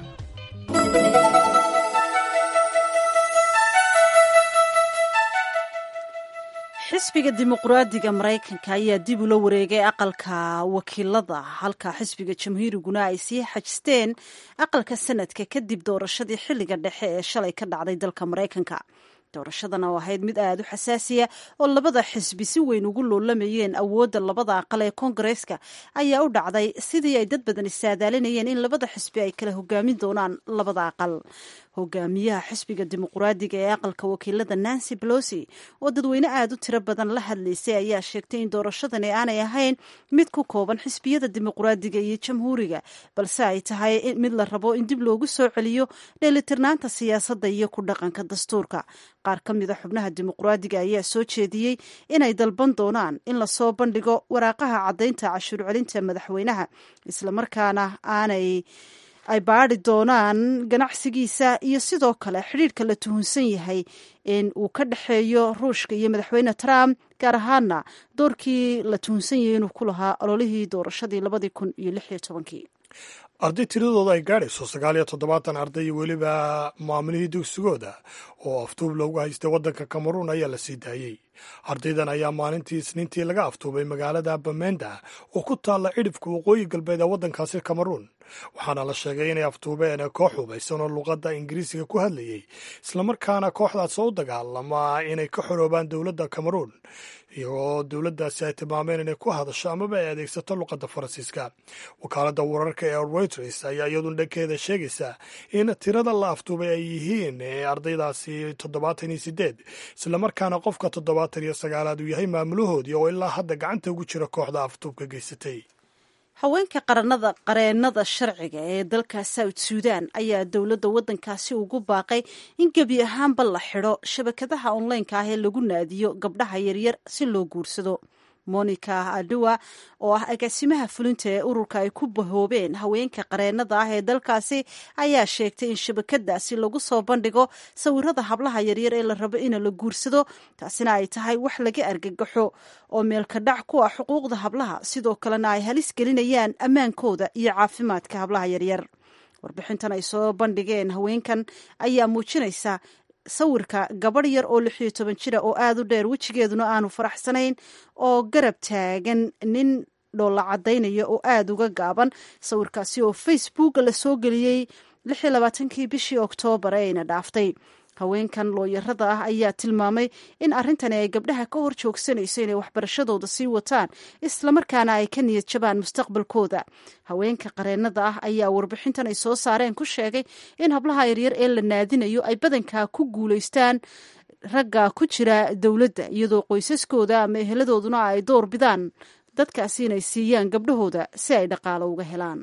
xisbiga dimuqraadiga maraykanka ayaa dib ula wareegay aqalka wakiilada halka xisbiga jamhuuriguna ay sii xajisteen aqalka sanadka kadib doorashadii xilliga dhexe ee shalay ka dhacday dalka maraykanka doorashadan oo ahayd mid aada u xasaasiya oo labada xisbi si weyn ugu loolamayeen awoodda labada aqal ee koongareeska ayaa u dhacday sidii ay dad badan isaadaalinayeen in labada xisbi ay kala hogaamin doonaan labada aqal hogaamiyaha xisbiga dimuqraadiga ee aqalka wakiilada nancy belosi oo dadweyne aada u tiro badan la hadlaysay ayaa sheegtay in doorashadani aanay ahayn mid ku kooban xisbiyada dimuqraadiga iyo jamhuuriga balse ay tahay mid la rabo in dib loogu soo celiyo dheelitirnaanta siyaasadda iyo ku dhaqanka dastuurka qaar ka mida xubnaha dimuqraadiga ayaa soo jeediyey inay dalban doonaan in lasoo bandhigo waraaqaha caddaynta cashuur celinta madaxweynaha islamarkaana aanay ay baadi doonaan ganacsigiisa iyo sidoo kale xidhiirka la tuhunsan yahay in uu ka dhexeeyo ruushka iyo madaxweyne trump gaar ahaana doorkii la tuhunsan yahay inuu ku lahaa ololihii doorashadii labadii kun iyo lix iyo tobankii arday tiradooda ay gaadhayso sagaal iyo toddobaatan arday iyo weliba maamulihii dugsigooda oo aftuub loogu haystay waddanka kameruun ayaa la sii daayey ardaydan ayaa maalintii isniintii laga aftuubay magaalada bamenda oo ku taalla cidhifka waqooyi galbeed ee waddankaasi kameruun waxaana la sheegay inay aftuubeen koox hubaysan oo luqadda ingiriisiga ku hadlayey islamarkaana kooxdaas oo u dagaalama inay ka xoroobaan dowladda kameruun iyagoo dowladdaasi ay tilmaameen inay ku hadasho amaba ay adeegsato luqadda faransiiska wakaaladda wararka ee reuters ayaa iyadun dhankeeda sheegaysa in tirada la aftuubay ay yihiin ardaydaasi toddobaatan iyo sideed islamarkaana qofka toddobaatan iyo sagaalaad uu yahay maamulahoodii oo ilaa hadda gacanta ugu jira kooxda aftuubka geysatay haweenka qaranada qareennada sharciga ee dalka south suudan ayaa dowladda waddankaasi ugu baaqay in gebi ahaanba la xidho shabakadaha onlineka ah ee lagu naadiyo gabdhaha yaryar si loo guursado monica adua oo ah agaasimaha fulinta ee ururka ay ku bahoobeen haweenka qareennada ah ee dalkaasi ayaa sheegtay in shabakadaasi lagu soo bandhigo sawirada hablaha yaryar ee la rabo in la guursado taasina ay tahay wax laga argagaxo oo meelka dhac ku ah xuquuqda hablaha sidoo kalena ay halis gelinayaan ammaankooda iyo caafimaadka hablaha yaryar warbixintan ay soo bandhigeen haweenkan ayaa muujinaysa sawirka gabadh yar oo lix iyo toban jira oo aada u dheer wejigeeduna aanu faraxsanayn oo garab taagan nin dhoolla caddaynaya oo aada uga gaaban sawirkaasi oo facebook la soo geliyey lix iyo labaatankii bishii oktoobar ee ayna dhaaftay haweenkan looyarada ah ayaa tilmaamay in arrintani ay gabdhaha ka hor joogsanayso inay waxbarashadooda sii wataan islamarkaana ay ka niyad jabaan mustaqbalkooda haweenka qareennada ah ayaa warbixintan ay soo saareen ku sheegay in hablaha yaryar ee la naadinayo ay badankaa ku guulaystaan ragga ku jira dowladda iyadoo qoysaskooda ama eheladooduna ay door bidaan dadkaasi inay siiyaan gabdhahooda si ay dhaqaalo uga helaan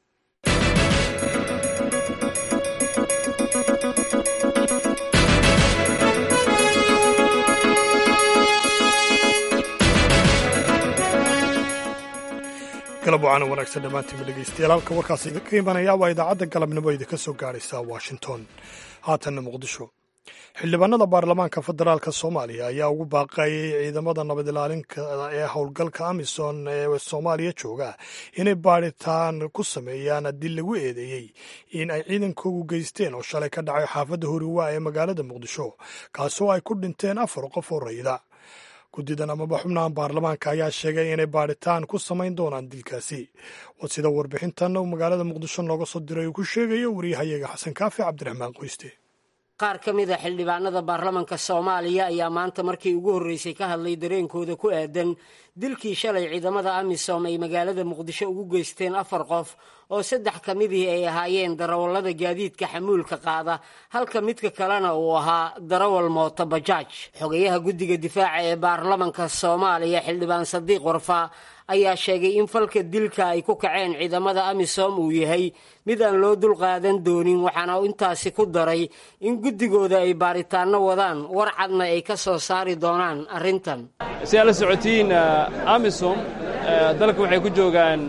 galab wacaana wanaagsan dhammaantiinba dhegeystayaal halka warkaas idinka imanaya waa idaacadda galabnimo idinka soo gaaraysa washington haatanna muqdisho xildhibaanada baarlamaanka federaalk soomaaliya ayaa ugu baaqayay ciidamada nabad ilaalinka ee howlgalka amisom ee soomaaliya jooga inay baadhitaan ku sameeyaan haddii lagu eedeeyey in ay ciidankoogu geysteen oo shalay ka dhacay xaafadda horiwaa ee magaalada muqdisho kaasoo ay ku dhinteen afar qof oo rayida guddidan amaba xubnahan baarlamaanka ayaa sheegay inay baadhitaan ku samayn doonaan dilkaasi waa sida warbixintan uu magaalada muqdisho nooga soo diray uu ku sheegayo wariyahayaga xasan kaafi cabdiraxmaan qoyste qaar ka mid a xildhibaanada baarlamanka soomaaliya ayaa maanta markii ugu horreysay ka hadlay dareenkooda ku aadan dilkii shalay ciidamada amisom ay magaalada muqdisho ugu geysteen afar qof oo saddex ka midii ay ahaayeen darawallada gaadiidka xamuulka qaada halka midka kalena uu ahaa darawal mooto bajaaj xogayaha guddiga difaaca ee baarlamanka soomaaliya xildhibaan sadiiq warfa ayaa sheegay in falka dilka ay ku kaceen ciidamada amisom uu yahay mid aan loo dulqaadan doonin waxaana intaasi ku daray in guddigooda ay baaritaanno wadaan war cadna ay ka soo saari doonaan arrintan si aad la socotiin amisom dalka waxay ku joogaan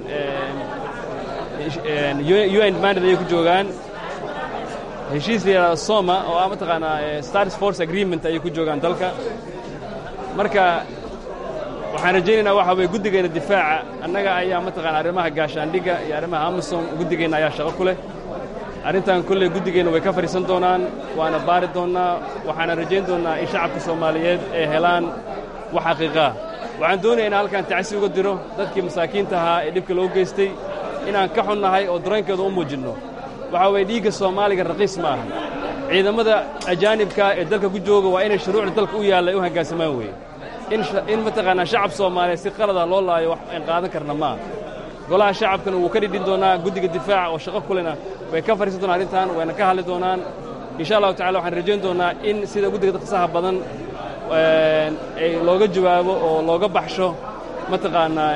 un mandate ayay ku joogaan heshiis la yidhahdo soma oo ah mataqaanaa stars force agreement ayay ku joogaan dalka marka waxaan rajaynaynaa waxa weye guddigeenna difaaca annaga ayaa mataqana arrimaha gaashaandhigga iyo arrimaha amisom guddigeenna ayaa shaqo ku leh arrintan kolley guddigeenna way ka fadhiisan doonaan waana baari doonnaa waxaana rajayn doonnaa in shacabka soomaaliyeed ay helaan wax xaqiiqaa waxaan doonaya inaan halkan tacsi uga diro dadkii masaakiinta ahaa ee dhibka loo geystay inaan ka xunnahay oo dareenkeeda u muujinno waxaa weeye dhiigga soomaaliga raqiis ma aha ciidamada ajaanibka ee dalka ku jooga waa inay shuruucda dalka u yaalla ay u hoggaansamaan weeye in mataqaanaa shacab soomaaliyeed si qalada loo laayo wax aan qaadan karna maaha golaha shacabkana wuu ka dhidhin doonaa guddiga difaaca oo shaqo kulena way ka fadhiisan doonaan arrintan wayna ka hadli doonaan insha allahu tacala waxaan rajayn doonaa in sida guddiga dadkasaha badan ay looga jawaabo oo looga baxsho mataqaanaa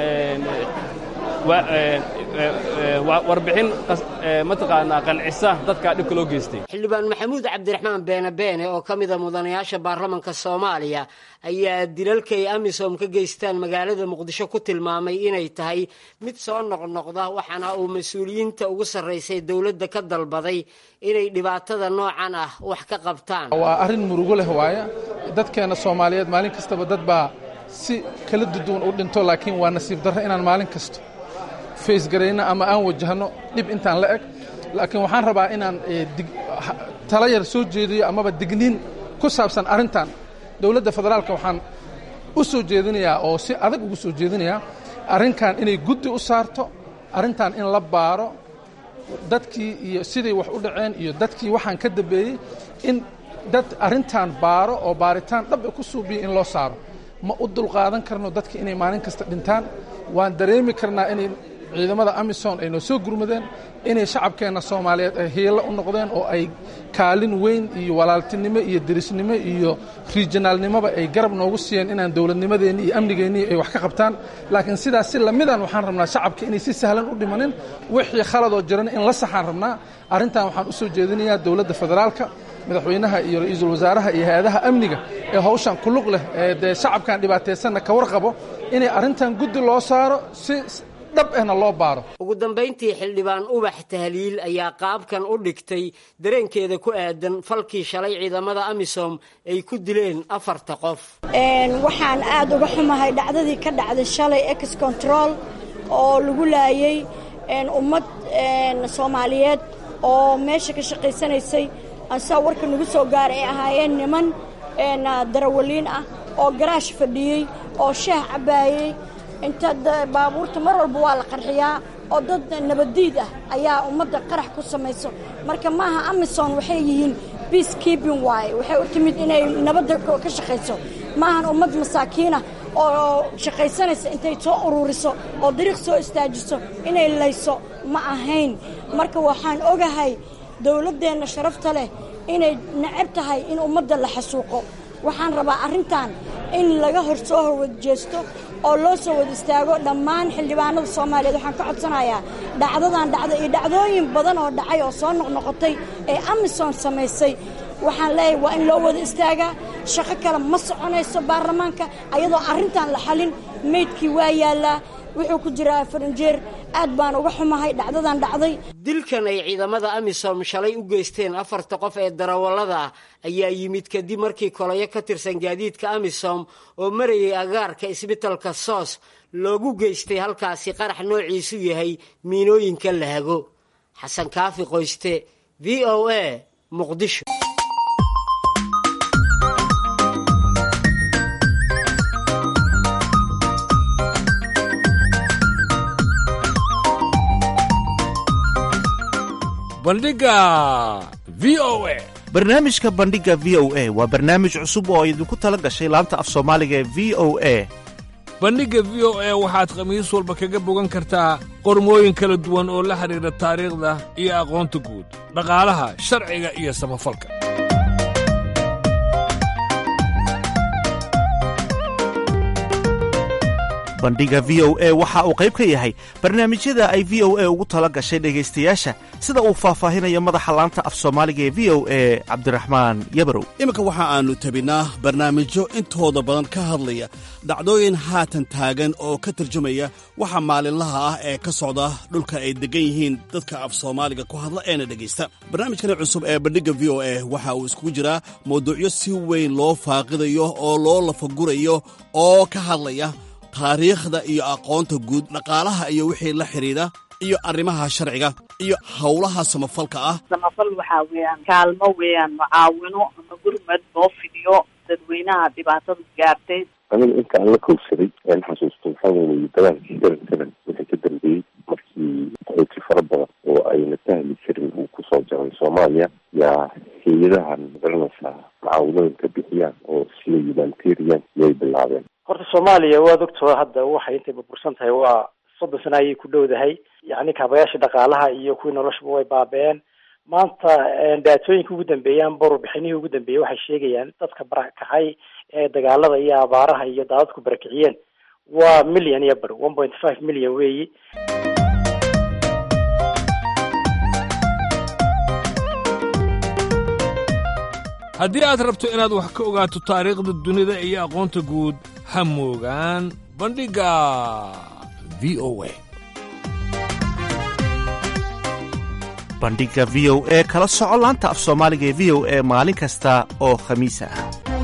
warbixin mataqaanaa qancisa dadka dhibka loo geystay xildhibaan maxamuud cabdiraxmaan beene beene oo ka mida mudanayaasha baarlamanka soomaaliya ayaa dilalkay amisom ka geystaan magaalada muqdisho ku tilmaamay inay tahay mid soo noqnoqda waxaana uu mas-uuliyiinta ugu sarraysay dowladda ka dalbaday inay dhibaatada noocan ah wax ka qabtaan waa arrin murugo leh waaya dadkeenna soomaaliyeed maalin kastaba dad baa si kala duduwan u dhinto laakiin waa nasiib darro inaan maalin kasto faysgarayno ama aan wajahno dhib intaan la eg laakiin waxaan rabaa inaan tala yar soo jeediyo amaba digniin ku saabsan arrintan dowladda federaalka waxaan u soo jeedinayaa oo si adag ugu soo jeedinayaa arrinkan inay guddi u saarto arrintan in la baaro dadkii iyo siday wax u dhaceen iyo dadkii waxaan ka dambeeyey in dad arrintan baaro oo baaritaan dhab ku suubiya in loo saaro ma u dulqaadan karno dadka inay maalin kasta dhintaan waan dareemi karnaa inay ciidamada amisom ay noo soo gurmadeen inay shacabkeenna soomaaliyeed ay hiilo u noqdeen oo ay kaalin weyn iyo walaaltinimo iyo derisnimo iyo riijinaalnimoba ay garab noogu siiyeen inaan dowladnimadeenni iyo amnigeennii ay wax ka qabtaan laakiin sidaas si lamidan waxaan rabnaa shacabka inay si sahlan u dhimanin wixii khaladoo jirana in la saxaan rabnaa arrintan waxaan u soo jeedinayaa dowladda federaalka madaxweynaha iyo ra-iisul wasaaraha iyo hay-adaha amniga ee hawshan ku lug leh ee dee shacabkan dhibaataysanna ka warqabo inay arrintan guddi loo saaro si dhab ahna loo baaro ugu dambayntii xildhibaan ubax tahliil ayaa qaabkan u dhigtay dareenkeeda ku aadan falkii shalay ciidamada amisom ay ku dileen afarta qof waxaan aad uga xumahay dhacdadii ka dhacday shalay ex control oo lagu laayay ummad soomaaliyeed oo meesha ka shaqaysanaysay asaa warka nagu soo gaaray ay ahaayeen niman darawaliin ah oo garaash fadhiyey oo shaah cabbaayey inta baabuurta mar walba waa la qarxiyaa oo dad nabaddiid ah ayaa ummadda qarax ku samayso marka maaha amison waxay yihiin peace keeping waaye waxay u timid inay nabadda ka shaqayso maahan ummad masaakiinah oo shaqaysanaysa intay soo ururiso oo dariiq soo istaajiso inay layso ma ahayn marka waxaan ogahay dowladdeenna sharafta leh inay necab tahay in ummadda la xasuuqo waxaan rabaa arrintan in laga hor soo horwadjeesto oo loo soo wada istaago dhammaan xildhibaanada soomaaliyeed waxaan ka codsanayaa dhacdadan dhacda iyo dhacdooyin badan oo dhacay oo soo noqnoqotay ee amison samaysay waxaan leeyahay waa in loo wada istaagaa shaqo kale ma soconayso baarlamaanka ayadoo arrintan la xalin meydkii waa yaallaa wuxuu ku jiraa farinjeer aad baan uga xumahay dhacdadan dhacday dilkan ay ciidamada amisom shalay u geysteen afarta qof ee darawallada ah ayaa yimid kadib markii kolayo ka tirsan gaadiidka amisom oo marayay agaarka isbitalka soos loogu geystay halkaasi qarax noociisu yahay miinooyinka lahago xasan kaafi qoyste v o a muqdisho bandhigga v o a barnaamijka bandhigga v o a waa barnaamij cusub oo idinku tala gashay laanta af soomaaliga ee v o a bandhigga v o a waxaad khamiis walba kaga bogan kartaa qormooyin kala duwan oo la xidhiidha taariikhda iyo aqoonta guud dhaqaalaha sharciga iyo samafalka bandhigga v o a waxa uu qayb ka yahay barnaamijyada ay v o a ugu tala gashay dhegaystayaasha sida uu faahfaahinayo madaxa laanta af soomaaliga ee v o a cabdiraxmaan yabarow iminka waxa aannu tabinnaa barnaamijyo intooda badan ka hadlaya dhacdooyin haatan taagan oo ka tarjumaya waxa maalinlaha ah ee ka socda dhulka ay deggan yihiin dadka af soomaaliga ku hadla eena dhegaysta barnaamijkani cusub ee bandhigga v o a waxa uu iskugu jiraa mawduucyo si weyn loo faaqidayo oo loo lafagurayo oo ka hadlaya taariikhda iyo aqoonta guud dhaqaalaha iyo wixii la xidhiidha iyo arrimaha sharciga iyo howlaha samafalka ah samafal waxaa weeyaan kaalmo weeyaan mucaawino ama gurmad loo fidiyo dadweynaha dhibaatadu gaartay aniga inta aan la kowsaday aan xasuusto waxaa weeye dagaalkii garan garan wixii ka dambeeyey markii qaxooti fara badan oo ayna fahmi jirin uu kusoo jaray soomaaliya yaa hay-adahan magaranaysaa mucaawinooyinka bixiyaan oo sida humanitarian yay bilaabeen horta soomaaliya waad ogtoo hadda waxay intay burbursan tahay waa soddon sana ayay ku dhowdahay yacni kaabayaasha dhaqaalaha iyo kuwii noloshaba way baaba-een maanta daatooyinka ugu dambeeya amba warbixinihii ugu dambeeyey waxay sheegayaan dadka barakacay ee dagaalada iyo abaaraha iyo daadadku barakiciyeen waa million iyo bar one point five million weeyi haddii aad rabto inaad wax ka ogaato taariikhda dunida iyo aqoonta guud ha moogaan bandhigga v o a bandhigga v o e kala soco laanta af soomaaliga ee v o e maalin kasta oo khamiis ah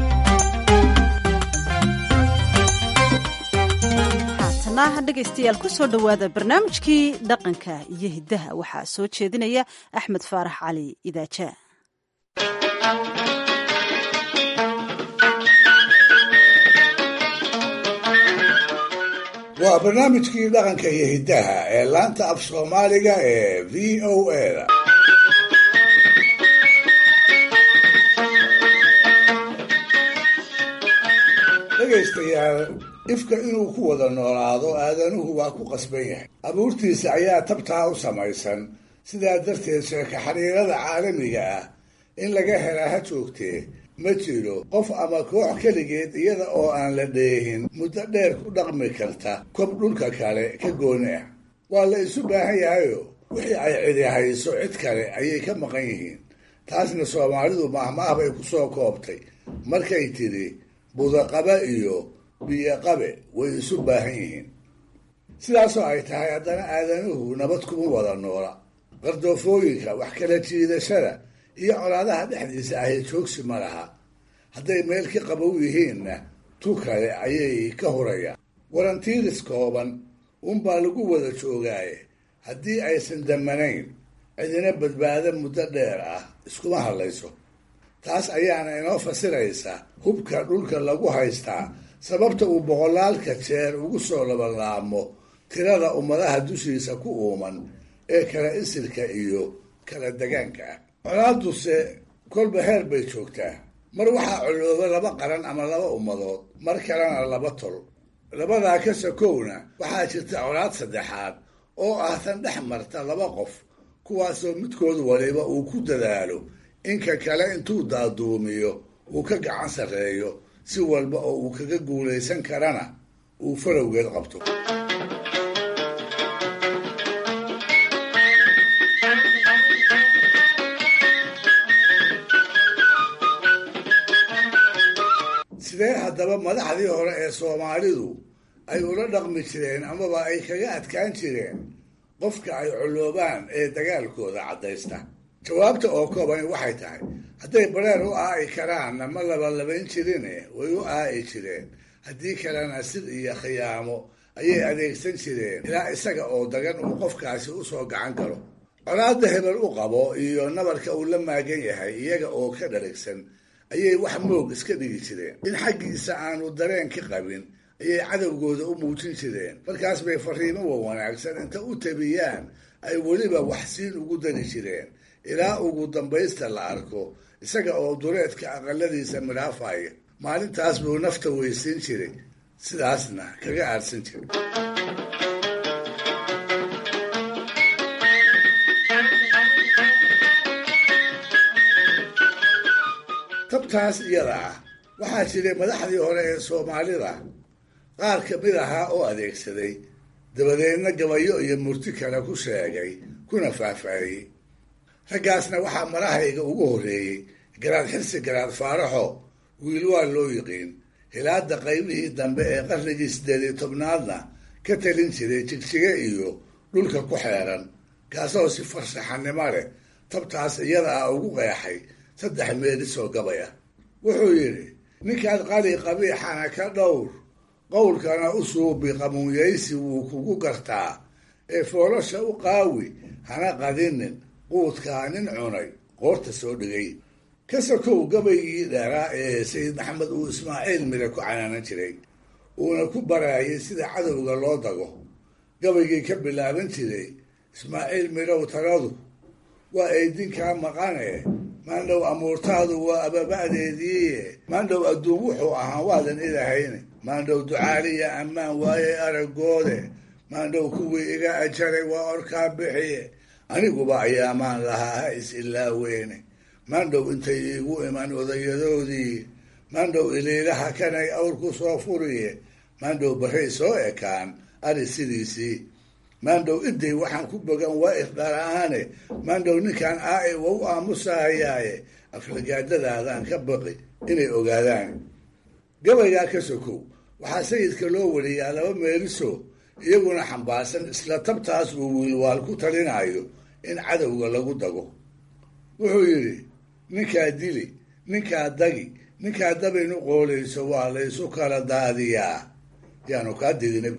haatana dhegaystayaal ku soo dhowaada barnaamijkii dhaqanka iyo hiddaha waxaa soo jeedinaya axmed faarax cali idaaja waa barnaamijkii dhaqanka iyo hiddaha ee laanta af soomaaliga ee v o a da dhegaystayaal ifka inuu ku wada noolaado aadanuhu waa ku qasban yahay abuurtiisa ayaa tabtaa u samaysan sidaa darteed sheeko xiriirada caalamiga ah in laga helaa ha joogtee ma jiro qof ama koox keligeed iyada oo aan la dheehin muddo dheer ku dhaqmi karta kob dhulka kale ka gooni ah waa la isu baahan yahayo wixii ay cidi hayso cid kale ayay ka maqan yihiin taasna soomaalidu mahmaah bay ku soo koobtay markay tidhi budaqabe iyo biyoqabe way isu baahan yihiin sidaasoo ay tahay haddana aadanuhu nabad kuma wada noola qardoofooyinka wax kala jiidashada iyo colaadaha dhexdiisa ahy joogsi ma laha hadday meel ka qabow yihiinna tu kale ayay ka hurayaan warantiiris kooban unbaa lagu wada joogaaye haddii aysan damanayn cidina badbaado muddo dheer ah iskuma hadlayso taas ayaana inoo fasiraysa hubka dhulka lagu haystaa sababta uu boqolaalka jeer ugu soo labalaamo tirada ummadaha dushiisa ku uuman ee kala isirka iyo kala degaanka ah colaaduse kolba heer bay joogtaa mar waxaa colooba laba qaran ama laba ummadood mar kalena laba tol labadaa ka sakowna waxaa jirta colaad saddexaad oo ah tan dhex marta laba qof kuwaasoo midkood waliba uu ku dadaalo inka kale intuu daaduumiyo uu ka gacan sarreeyo si walba oo uu kaga guulaysan karana uu falowgeed qabto sidee haddaba madaxdii hore ee soomaalidu ay ula dhaqmi jireen amaba ay kaga adkaan jireen qofka ay coloobaan ee dagaalkooda caddaysta jawaabta oo koobani waxay tahay hadday bareer u aa'i karaanna ma labalabayn jirine way u aa'i jireen haddii kalena sir iyo khiyaamo ayay adeegsan jireen ilaa isaga oo dagan uu qofkaasi usoo gacan galo colaadda hebel u qabo iyo nabarka uu la maagan yahay iyaga oo ka dharigsan ayay wax moog iska dhigi jireen in xaggiisa aanu dareen ka qabin ayay cadowgooda u muujin jireen markaas bay fariimo wa wanaagsan inta u tabiyaan ay weliba waxsiin ugu dari jireen ilaa ugu dambaysta la arko isaga oo duleedka aqaladiisa midhaafaya maalintaas buu nafta weysiin jiray sidaasna kaga aadsan jiray tabtaas iyada ah waxaa jiray madaxdii hore ee soomaalida qaar ka mid ahaa oo adeegsaday dabadeedna gabayo iyo murti kale ku sheegay kuna faahfaahiyey raggaasna waxaa marahayga ugu horreeyey garaad xirsi garaad faaraxo wiil waa loo yiqiin hilaada qaybihii dambe ee qarnigii siddeed iyo tobnaadna ka talin jiray jigjige iyo dhulka ku xeeran kaasoo si farshaxanimo leh tabtaas iyada ah ugu qeexay saddex meelisoo gabay ah wuxuu yidhi ninkaad qali qabiixana ka dhowr qowlkana u suubi qamuunyaysi wuu kugu gartaa ee foolosha u qaawi hana qadinin quudkaa nin cunay qoorta soo dhigay ka sokow gabaygii dheeraa ee sayid maxamed uu ismaaciil mire ku canaanan jiray uuna ku baraayay sida cadowga loo dago gabaygii ka bilaaban jiray ismaaciil mirow taladu waa eydinkaa maqane maandhow amuurtaadu waa ababa'deediiye maandhow adduun wuxuu ahaa waadan ilahayne maandhow ducaaliya ammaan waaye aragoode maandhow kuwii iga ajaray waa orkaa bixiye aniguba ayaamaan lahaa ha is ilaaweyne maandhow intay iigu iman odayadoodii maandhow iliilaha kanay awr ku soo furiye maandhow barray soo ekaan ari sidiisii maandhow iday waxaan ku bogan waa iqdara-aane maandhow ninkan aa-i wa u aamusahayaaye aflagaadadaadaan ka baqi inay ogaadaan gabaygaa ka sokow waxaa sayidka loo wariyaa laba meeliso iyaguna xambaarsan isla tabtaas uu wiilwaal ku talinayo in cadowga lagu dago wuxuu yidhi ninkaa dili ninkaa dagi ninkaa dabaynu qoolayso waa laysu kala daadiyaa yaanu kaa didina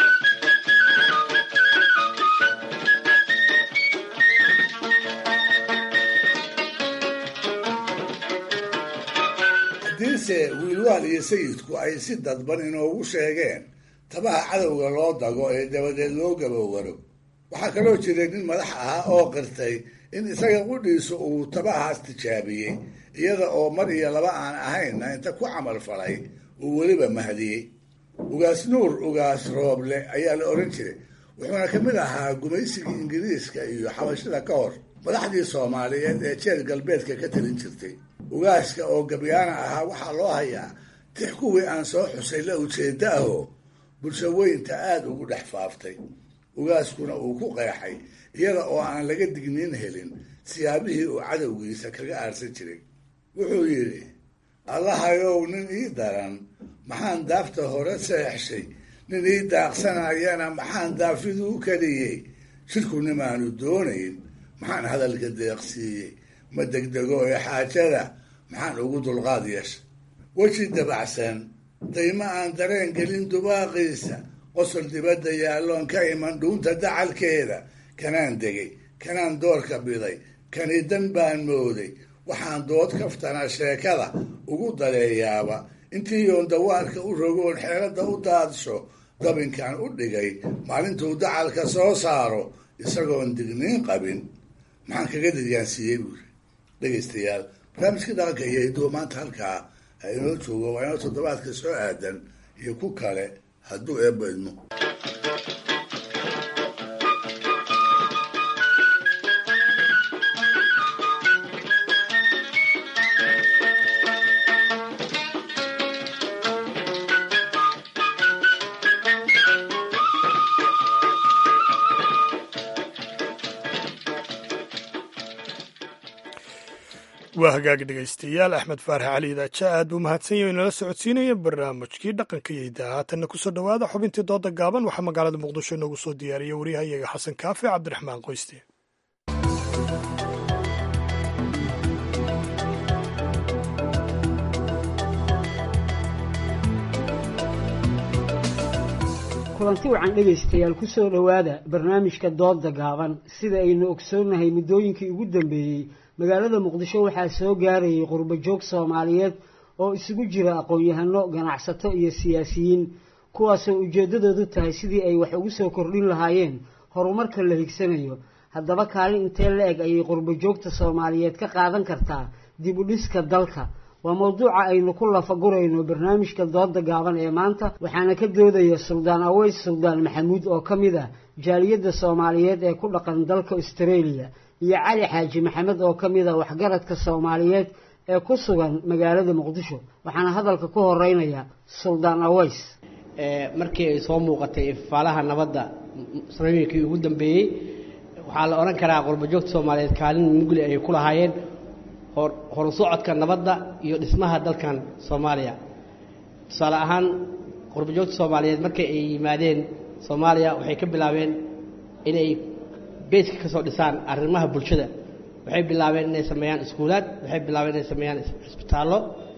haddiise wiilwaal iyo sayidku ay si dadban inoogu sheegeen tabaha cadowga loo dago ee dabadeed loo gabowaro waxaa kaloo jiray nin madax ahaa oo qirtay in isaga qudhiisu uu tabahaas tijaabiyey iyada oo mar iyo laba aan ahaynna inta ku camal falay uu weliba mahdiyey ugaas nuur ugaas rooble ayaa la odhan jiray wuxuuna ka mid ahaa gumaysigii ingiriiska iyo xabashada ka hor madaxdii soomaaliyeed ee jeer galbeedka ka talin jirtay ugaaska oo gabyaana ahaa waxaa loo hayaa tix kuwii aan soo xusay la ujeeda ahoo bulsho weynta aada ugu dhex faaftay ugaaskuna uu ku qeexay iyada oo aan laga digniin helin siyaabihii uu cadowgiisa kaga aarsan jiray wuxuu yidhi allahayow nin ii daran maxaan daafta hore seexshay nin ii daaqsanayana maxaan daafiduu kaliyey shirkunimaanu doonayn maxaan hadalka deeqsiiyey ma degdego ee xaajada maxaan ugu dulqaad yeeshay weji dabacsan dayma aan dareen gelin dubaaqiisa qosol dibadda yaalloon ka iman dhuunta dacalkeeda kanaan degay kanaan doorka biday kanidan baan mooday waxaan dood kaftana sheekada ugu daleeyaaba intii yoon dawaarka u rogoon xeeladda u daadsho dabinkan u dhigay maalintuu dacalka soo saaro isagoon digniin qabin maxaan kaga didyaansiiyey buuri dhegaystayaal barnaamijka dhaqanka iyo hiduwa maanta halkaa ha inoo joogo waa inoo toddobaadka soo aadan iyo ku kale hadduu eebba idmo waa hagaagi dhegaystayaal axmed faarax cali idaaja aad buu mahadsan yahay inala socodsiinaya barnaamijkii dhaqanka iyo hidaha haatanna kusoo dhowaada xubintii dooda gaaban waxaa magaalada muqdisho inoogu soo diyaariyay waryahayaga xasan kaafi cabdiraxmaan qoyste kulanti wacan dhegaystayaal ku soo dhowaada barnaamijka dooda gaaban sida aynu ogsoonnahay muddooyinkii ugu dambeeyey magaalada muqdisho waxaa soo gaarayay qurbajoog soomaaliyeed oo isugu jira aqoon-yahano ganacsato iyo siyaasiyiin kuwaasoo ujeeddadoodu tahay sidii ay wax ugu soo kordhin lahaayeen horumarka la higsanayo haddaba kaalin intee la eg ayay qurbo joogta soomaaliyeed ka qaadan kartaa dib u dhiska dalka waa mawduuca aynu ku lafagurayno barnaamijka dooda gaaban ee maanta waxaana ka doodaya suldaan aweys suldaan maxamuud oo ka mid ah jaaliyadda soomaaliyeed ee ku dhaqan dalka australia iyo cali xaaji maxamed oo ka mid ah waxgaradka soomaaliyeed ee ku sugan magaalada muqdisho waxaana hadalka ku horeynaya suldaan aweys markii ay soo muuqatay ifaalaha nabadda sanooyinkii ugu dambeeyey waxaa la odhan karaa qurbajoogta soomaaliyeed kaalin mugli ay ku lahaayeen horusocodka nabadda iyo dhismaha dalkan soomaaliya tusaale ahaan qurbajoogta soomaaliyeed markay ay yimaadeen soomaaliya waxay ka bilaabeen inay beeska ka soo dhisaan arrimaha bulshada waxay bilaabeen inay sameeyaan iskuulaad waxay bilaabeen inay sameeyaan cisbitaallo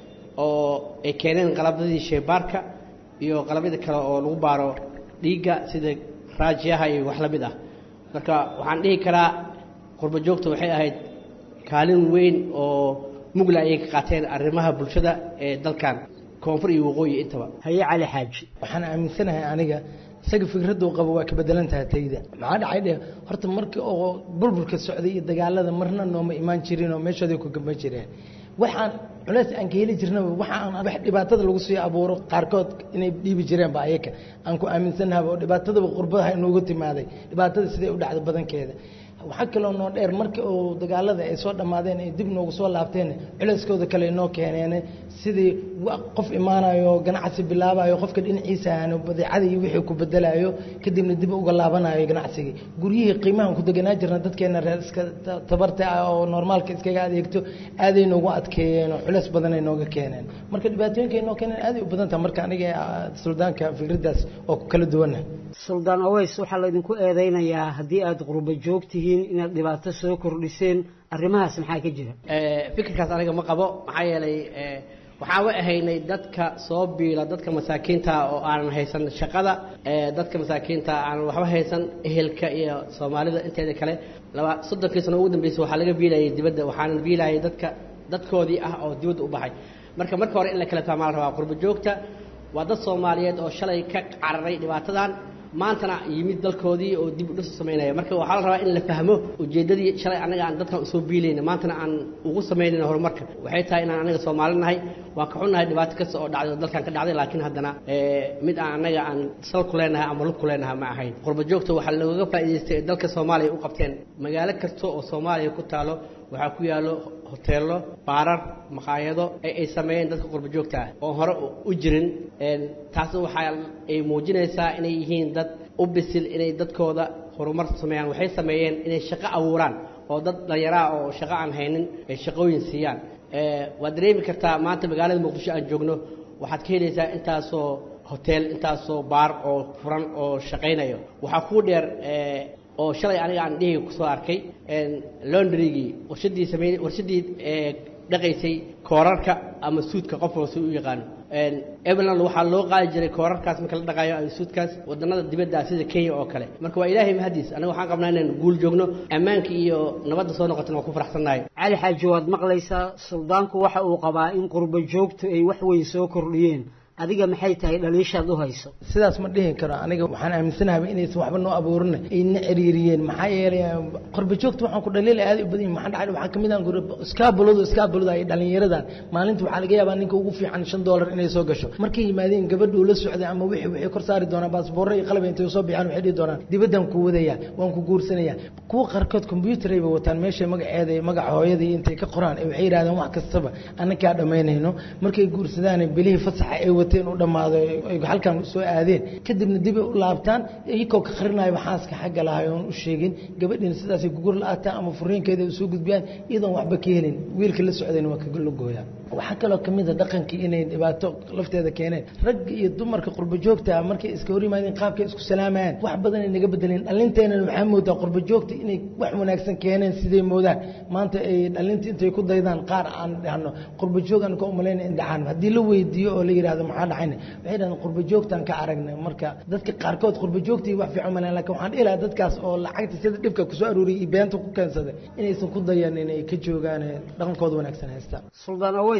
oo ay keeneen qalabadii sheybaarka iyo qalabyada kale oo lagu baaro dhiigga sida raajiyaha iyo wax la mid ah marka waxaan dhihi karaa qurbajoogta waxay ahayd kaalin weyn oo mugla ayay ka qaateen arrimaha bulshada ee dalkan koonfur iyo waqooyi intaba haye cali xaaji waxaan aaminsanahay aniga isaga fikraddu qabo waa ka bedelan tahay tayda maxaa dhacay dhe horta markii oo burburka socday iyo dagaalada marna nooma imaan jirin oo meeshooday ku gamba jireen waxaan culeys aan ka heli jirnaba waxa aan wax dhibaatada lagu sii abuuro qaarkood inay dhiibi jireenba ayaka aan ku aaminsannahaba oo dhibaatadaba qurbadaha inoogu timaaday dhibaatada siday u dhacda badankeeda waxaa kaloo noo dheer markii uu dagaalada ay soo dhammaadeen ay dib noogu soo laabteen culeyskooda kale noo keeneen sidii qof imaanayo ganacsi bilaabayo qofka dhinaciisa aanu badeecada iyo wixii ku bedelayo kadibna dib uga laabanayo ganacsigii guryihii qiimahan ku deganaa jirna dadkeena reer iska tabarta ah oo normaalka iskaga adeegto aaday noogu adkeeyeen oo culeys badanay nooga keeneen marka dhibaatooyinka ay noo keeneen aaday u badan taha marka aniga suldaanka fikraddaas oo ku kala duwana suldaan aweys waxaa laydinku eedeynayaa haddii aada qurbo joogtihiin inaad dhibaato soo kordhiseen arrimahaas maxaa ka jira fikirkaas aniga ma qabo maxaa yeelay waxaan wa ahaynay dadka soo biila dadka masaakiinta oo aanan haysan shaqada dadka masaakiinta aanan waxba haysan ehelka iyo soomaalida inteeda kale laba soddonkii sano ugu dambeysay waxaa laga biilayay dibadda waxaanan biilayay dadka dadkoodii ah oo dibadda u baxay marka marka hore in la kala fahmaa la rabaa qurbo joogta waa dad soomaaliyeed oo shalay ka cararay dhibaatadan maantana yimid dalkoodii oo dib u dhis u samaynaya marka waxaa la rabaa in la fahmo ujeeddadii shalay annaga aan dadkan usoo biilayna maantana aan ugu samaynayna horumarka waxay tahay inaan annaga soomaali nahay waan ka xunnahay dhibaato kasta oo dhacday oo dalkan ka dhacday laakiin haddana mid aan annaga aan sal ku leenahay ama lug ku leenahay ma ahayn qurbo joogta waxaa looga faa'iidaystay ee dalka soomaaliya u qabteen magaalo kasta oo soomaaliya ku taalo waxaa ku yaallo hoteello baarar maqaayado ee ay sameeyeen dadka qurbo joogta ah oo hore u jirin taasna waxaa ay muujinaysaa inay yihiin dad u bisil inay dadkooda horumar sameeyaan waxay sameeyeen inay shaqo abuuraan oo dad dhallinyaraa oo shaqo aan haynin ay shaqooyin siiyaan waad dareemi kartaa maanta magaalada muqdisho aan joogno waxaad ka helaysaa intaasoo hotel intaasoo baar oo furan oo shaqaynayo waxaa kuu dheer oo shalay aniga aan dhihi kusoo arkay londrygii warshadii samey warshadii dhaqaysay koorarka ama suudka qof walba si u yaqaano eveland waxaa loo qaadi jiray koorarkaas marka la dhaqaayo ama suudkaas wadannada dibadda sida kenya oo kale marka waa ilaahay mahadiis aniga waxaan qabnaa inaan guul joogno ammaanka iyo nabadda soo noqotana waan ku faraxsannahay cali xaaji waad maqlaysaa suldaanku waxa uu qabaa in qurbo joogtu ay wax weyn soo kordhiyeen adiga maxay tahay dhaliishaad u hayso sidaas ma dhihi karo aniga waxaan aaminsanahay inaysan waxba noo abuurin ayna ciriiriyeen maxaa yeelay qorba joogta waxaan ku dhaliilay aad u badan yihin maxaa dhacay waxaa kamid ah iskaabuladu iskaabulada ay dhalinyaradan maalinta waxaa laga yaabaa ninka ugu fiican shan doolar inay soo gasho markay yimaadeen gabadha uu la socday ama wixii waxay kor saari doonaan baasboorro iyo qalab intay soo bixaan waxay dhihi doonaan dibaddan ku wadaya waan ku guursanaya kuwa qaarkood combyuutar ayba wataan meesha magaceeda magaca hooyada iyo intay ka qoraan waxay yidhahdeen wax kastaba annakaa dhammaynayno markay guursadaan bilihii fasaxa ay wateen u dhammaado ay halkan soo aadeen kadibna dib ay u laabtaan iyagoo ka qarinayo xaaska xagga lahay oon u sheegin gabadhiina sidaasay gugur la-aataan ama furiinkeeda usoo gudbiyaan iyadoon waxba ka helin wiilka la socdayna waa kaga logooyaa waxaa kaloo kamid a dhaqankii inay dhibaato lafteeda keeneen ragga iyo dumarka qurbo joogta markay iska hor yimaadeen qaabkay isku salaamayaan wax badan ay naga bedeleen dhalinteena waxaa moodaa qurbo joogta inay wax wanaagsan keeneen siday moodaan maanta ay dhalinta intay ku daydaan qaar aan dhahno qurbo joog aan ka umalayna in dhacaan haddii la weydiiyo oo la yidhahdo maxaa dhacayna waxay dhahdeen qurbo joogtaan ka aragnay marka dadka qaarkood qurbo joogtii wax fiican maleen lakin waxaan dhihi lahaa dadkaas oo lacagta sida dhibka kusoo aruuriyay iyo beenta ku keensaday inaysan ku dayan inay ka joogaan dhaqankooda wanaagsan haystaan suldaan aweys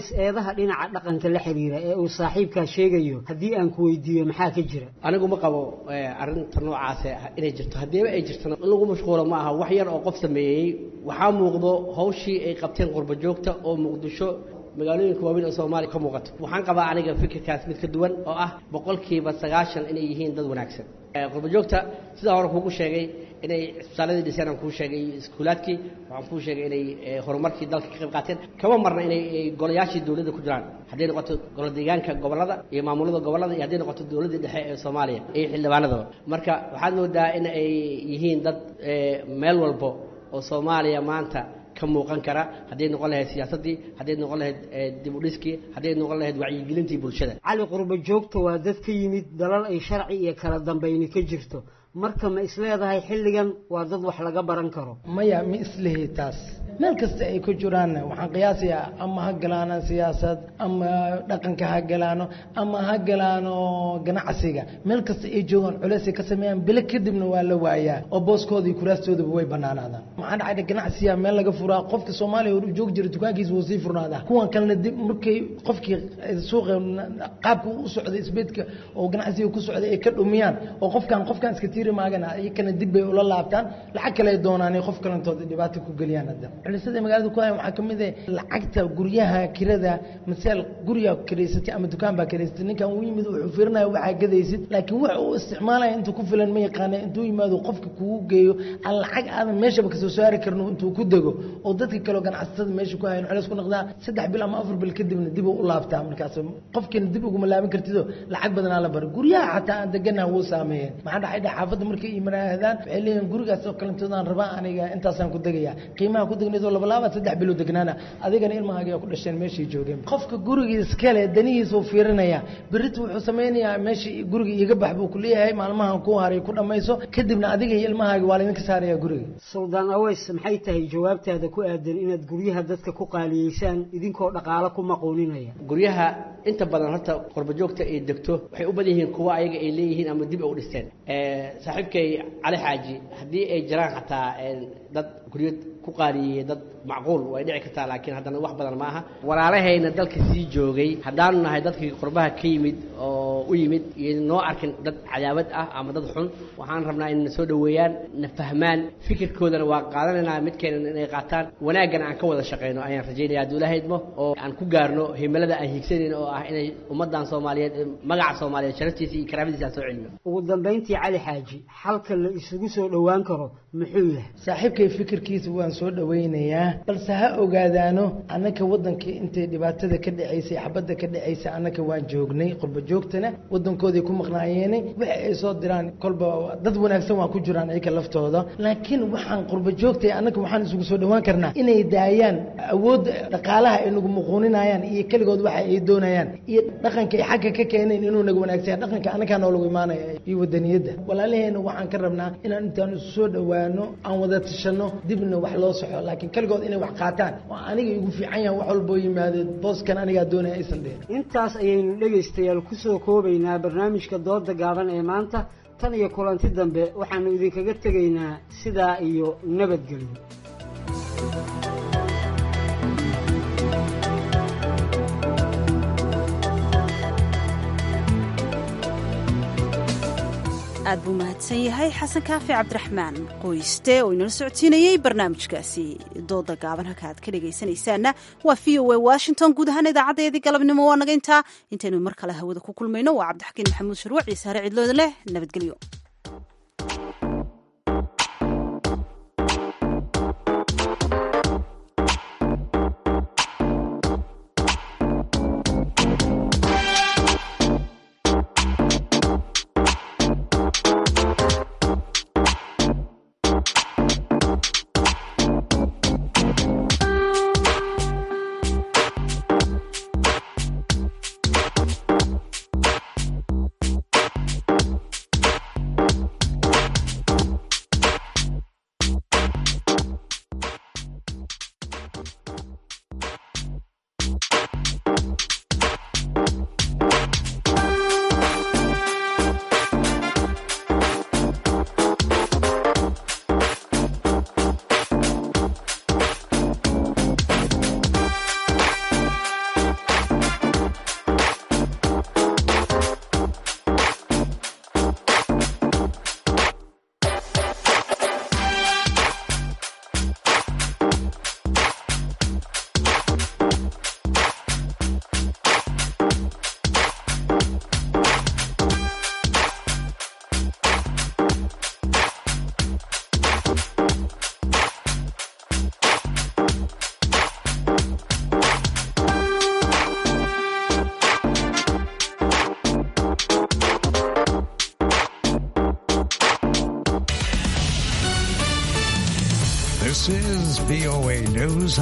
aways eedaha dhinaca dhaqanka la xiriira ee uu saaxiibkaa sheegayo haddii aan ku weydiiyo maxaa ka jira anigu ma qabo arrinta noocaas inay jirto haddiiba ay jirtona in lagu mashquulo ma aha wax yar oo qof sameeyey waxaa muuqdo hawshii ay qabteen qurba joogta oo muqdisho magaalooyinka waaweyn oo soomaaliya ka muuqato waxaan qabaa aniga fikirkaas mid ka duwan oo ah boqolkiiba sagaashan inay yihiin dad wanaagsan qurba joogta sidaa hore kuugu sheegay inay cisbitaaladii dhiseen aan kuu sheegay iyo iskuulaadkii waxaan kuu sheegay inay horumarkii dalka ka qayb qaateen kama marna inay golayaashii dowladda ku jiraan hadday noqoto golo deegaanka gobollada iyo maamulada gobollada iyo hadday noqoto dowladdii dhexe ee soomaaliya iyo xildhibaanadaba marka waxaad moodaa in ay yihiin dad meel walbo oo soomaaliya maanta ka muuqan kara hadday noqon lahayd siyaasaddii hadday noqon lahayd dib u dhiskii hadday noqon lahayd wacyigelintii bulshada cali qurba joogta waa dad ka yimid dalal ay sharci iyo kala dambayni ka jirto marka ma isleedahay xilligan waa dad wax laga baran karo maya ma islihi taas meel kasta ay ku jiraan waxaan qiyaasayaa ama ha galaano siyaasad ama dhaqanka ha galaano ama ha galaano ganacsiga meel kasta ay joogaan culeys ay ka sameeyaan bilo kadibna waa la waayaa oo booskooda iyo kuraastoodaba way banaanaadaan maxaa dhacay ganacsiga meel laga furaa qofka soomaaliya hor joogi jira dukaankiisa wuu sii furnaadaa kuwan kalena dib markay qofkii suuqa qaabka u socday isbeedka oo ganacsiga ku socday ay ka dhumiyaan oo qofkan qofkan iska tiiri maagana iyakana dib bay ula laabtaan lacag kale ay doonaan qof kalentooda dhibaato ku geliyaan hadda culisada magaalada ku haya waxaa ka mid ah lacagta guryaha kirada masaal guriga kiraysatay ama dukaan baa kiraysatay ninkan uu yimid wuxuu fiirinaya waxaa gadaysid laakiin wax uu isticmaalaya intuu ku filan ma yaqaana intuu yimaado qofka kugu geeyo aan lacag aadan meeshaba kasoo saari karno intuu ku dego oo dadka kaleo ganacsatada meesha ku hayan culeys ku noqdaa saddex bil ama afar bil kadibna dib u laabtaa markaas qofkiina dib uguma laaban kartido lacag badanaa la baro guryaha xataa aan deganaha wuu saameeyeen maxaa dhacay dha xaafadda markay imanaahdaan waxay leeyihin gurigaas oo kalentoodaan rabaa aniga intaasaan ku degaya qiimaha ku degnayd oo laba laaba saddex bilo degnaana adigana ilmahaaga ku dhasheen meeshay joogeen qofka guriga iskale danihiisa uu fiirinaya berita wuxuu sameynayaa meesha guriga iga bax buu ku leeyahay maalmahan ku haray ku dhammayso kadibna adiga iyo ilmahaaga waa laydinka saaraya guriga suldaan aweys maxay tahay jawaabtaada ku aadan inaad guryaha dadka ku qaaliyeysaan idinkoo dhaqaalo ku maquuninaya guryaha inta badan horta qurba joogta ay degto waxay u badan yihiin kuwa ayaga ay leeyihiin ama dib ay u dhisteen saaxiibkay cali xaaji haddii ay jiraan xataa dad guryo ku qaaliyeeyey dad macquul way dhici kartaa laakiin haddana wax badan ma aha walaalahayna dalka sii joogay haddaanu nahay dadkii qurbaha ka yimid oo u yimid iyo noo arkin dad cadaawad ah ama dad xun waxaan rabnaa inay na soo dhoweeyaan na fahmaan fikirkoodana waa qaadanaynaa midkeena inay qaataan wanaaggana aan ka wada shaqayno ayaan rajaynaya hadduu ilaahay idmo oo aan ku gaarno himilada aan hiigsanayno oo ah inay ummaddan soomaaliyeed magaca soomaaliyeed sharaftiisa iyo karaamadiisa aan soo celino ugu dambayntii cali xaaji xalka la isugu soo dhowaan karo muxuu yahay saaxiibkay fikirkiisa waan soo dhowaynayaa balse ha ogaadaano annaka waddanka intay dhibaatada ka dhacaysay xabadda ka dhacaysay annaka waan joognay qurba joogtana waddankooday ku maqnaayeene waxa ay soo diraan kolba dad wanaagsan waa ku jiraan iyaka laftooda laakiin waxaan qurba joogtay annaka waxaan isugu soo dhowaan karnaa inay daayaan awoodda dhaqaalaha ay nagu muquuninayaan iyo keligood waxa ay doonayaan iyo dhaqanka ay xagga ka keeneen inuu naga wanaagsan dhaqanka annagaa noolagu imaanaya iyo wadaniyadda walaalaheena waxaan ka rabnaa inaan intaan isu soo dhowaano aan wada tashano dibna wax loo soxo laakiin keligood inay wax qaataan oo aniga igu fiican yahan wax walboo yimaadeen booskan anigaa doonaya aysan dhihin intaas ayaynu dhegaystayaal ku soo koobaynaa barnaamijka dooda gaaban ee maanta tan iyo kulanti dambe waxaannu idinkaga tegaynaa sidaa iyo nabadgelyo aad buu mahadsan yahay xasan kaafi cabdiraxmaan qoyste oo inala socodsiinayey barnaamijkaasi dooda gaaban halka aad ka dhegaysanaysaanna waa v o a washington guud ahaan idaacadeedii galabnimo waa naga intaa intaynu mar kale hawada ku kulmayno waa cabdixakiin maxamuud sharwac iyo saare cidlooda leh nabadgelyo VOA News.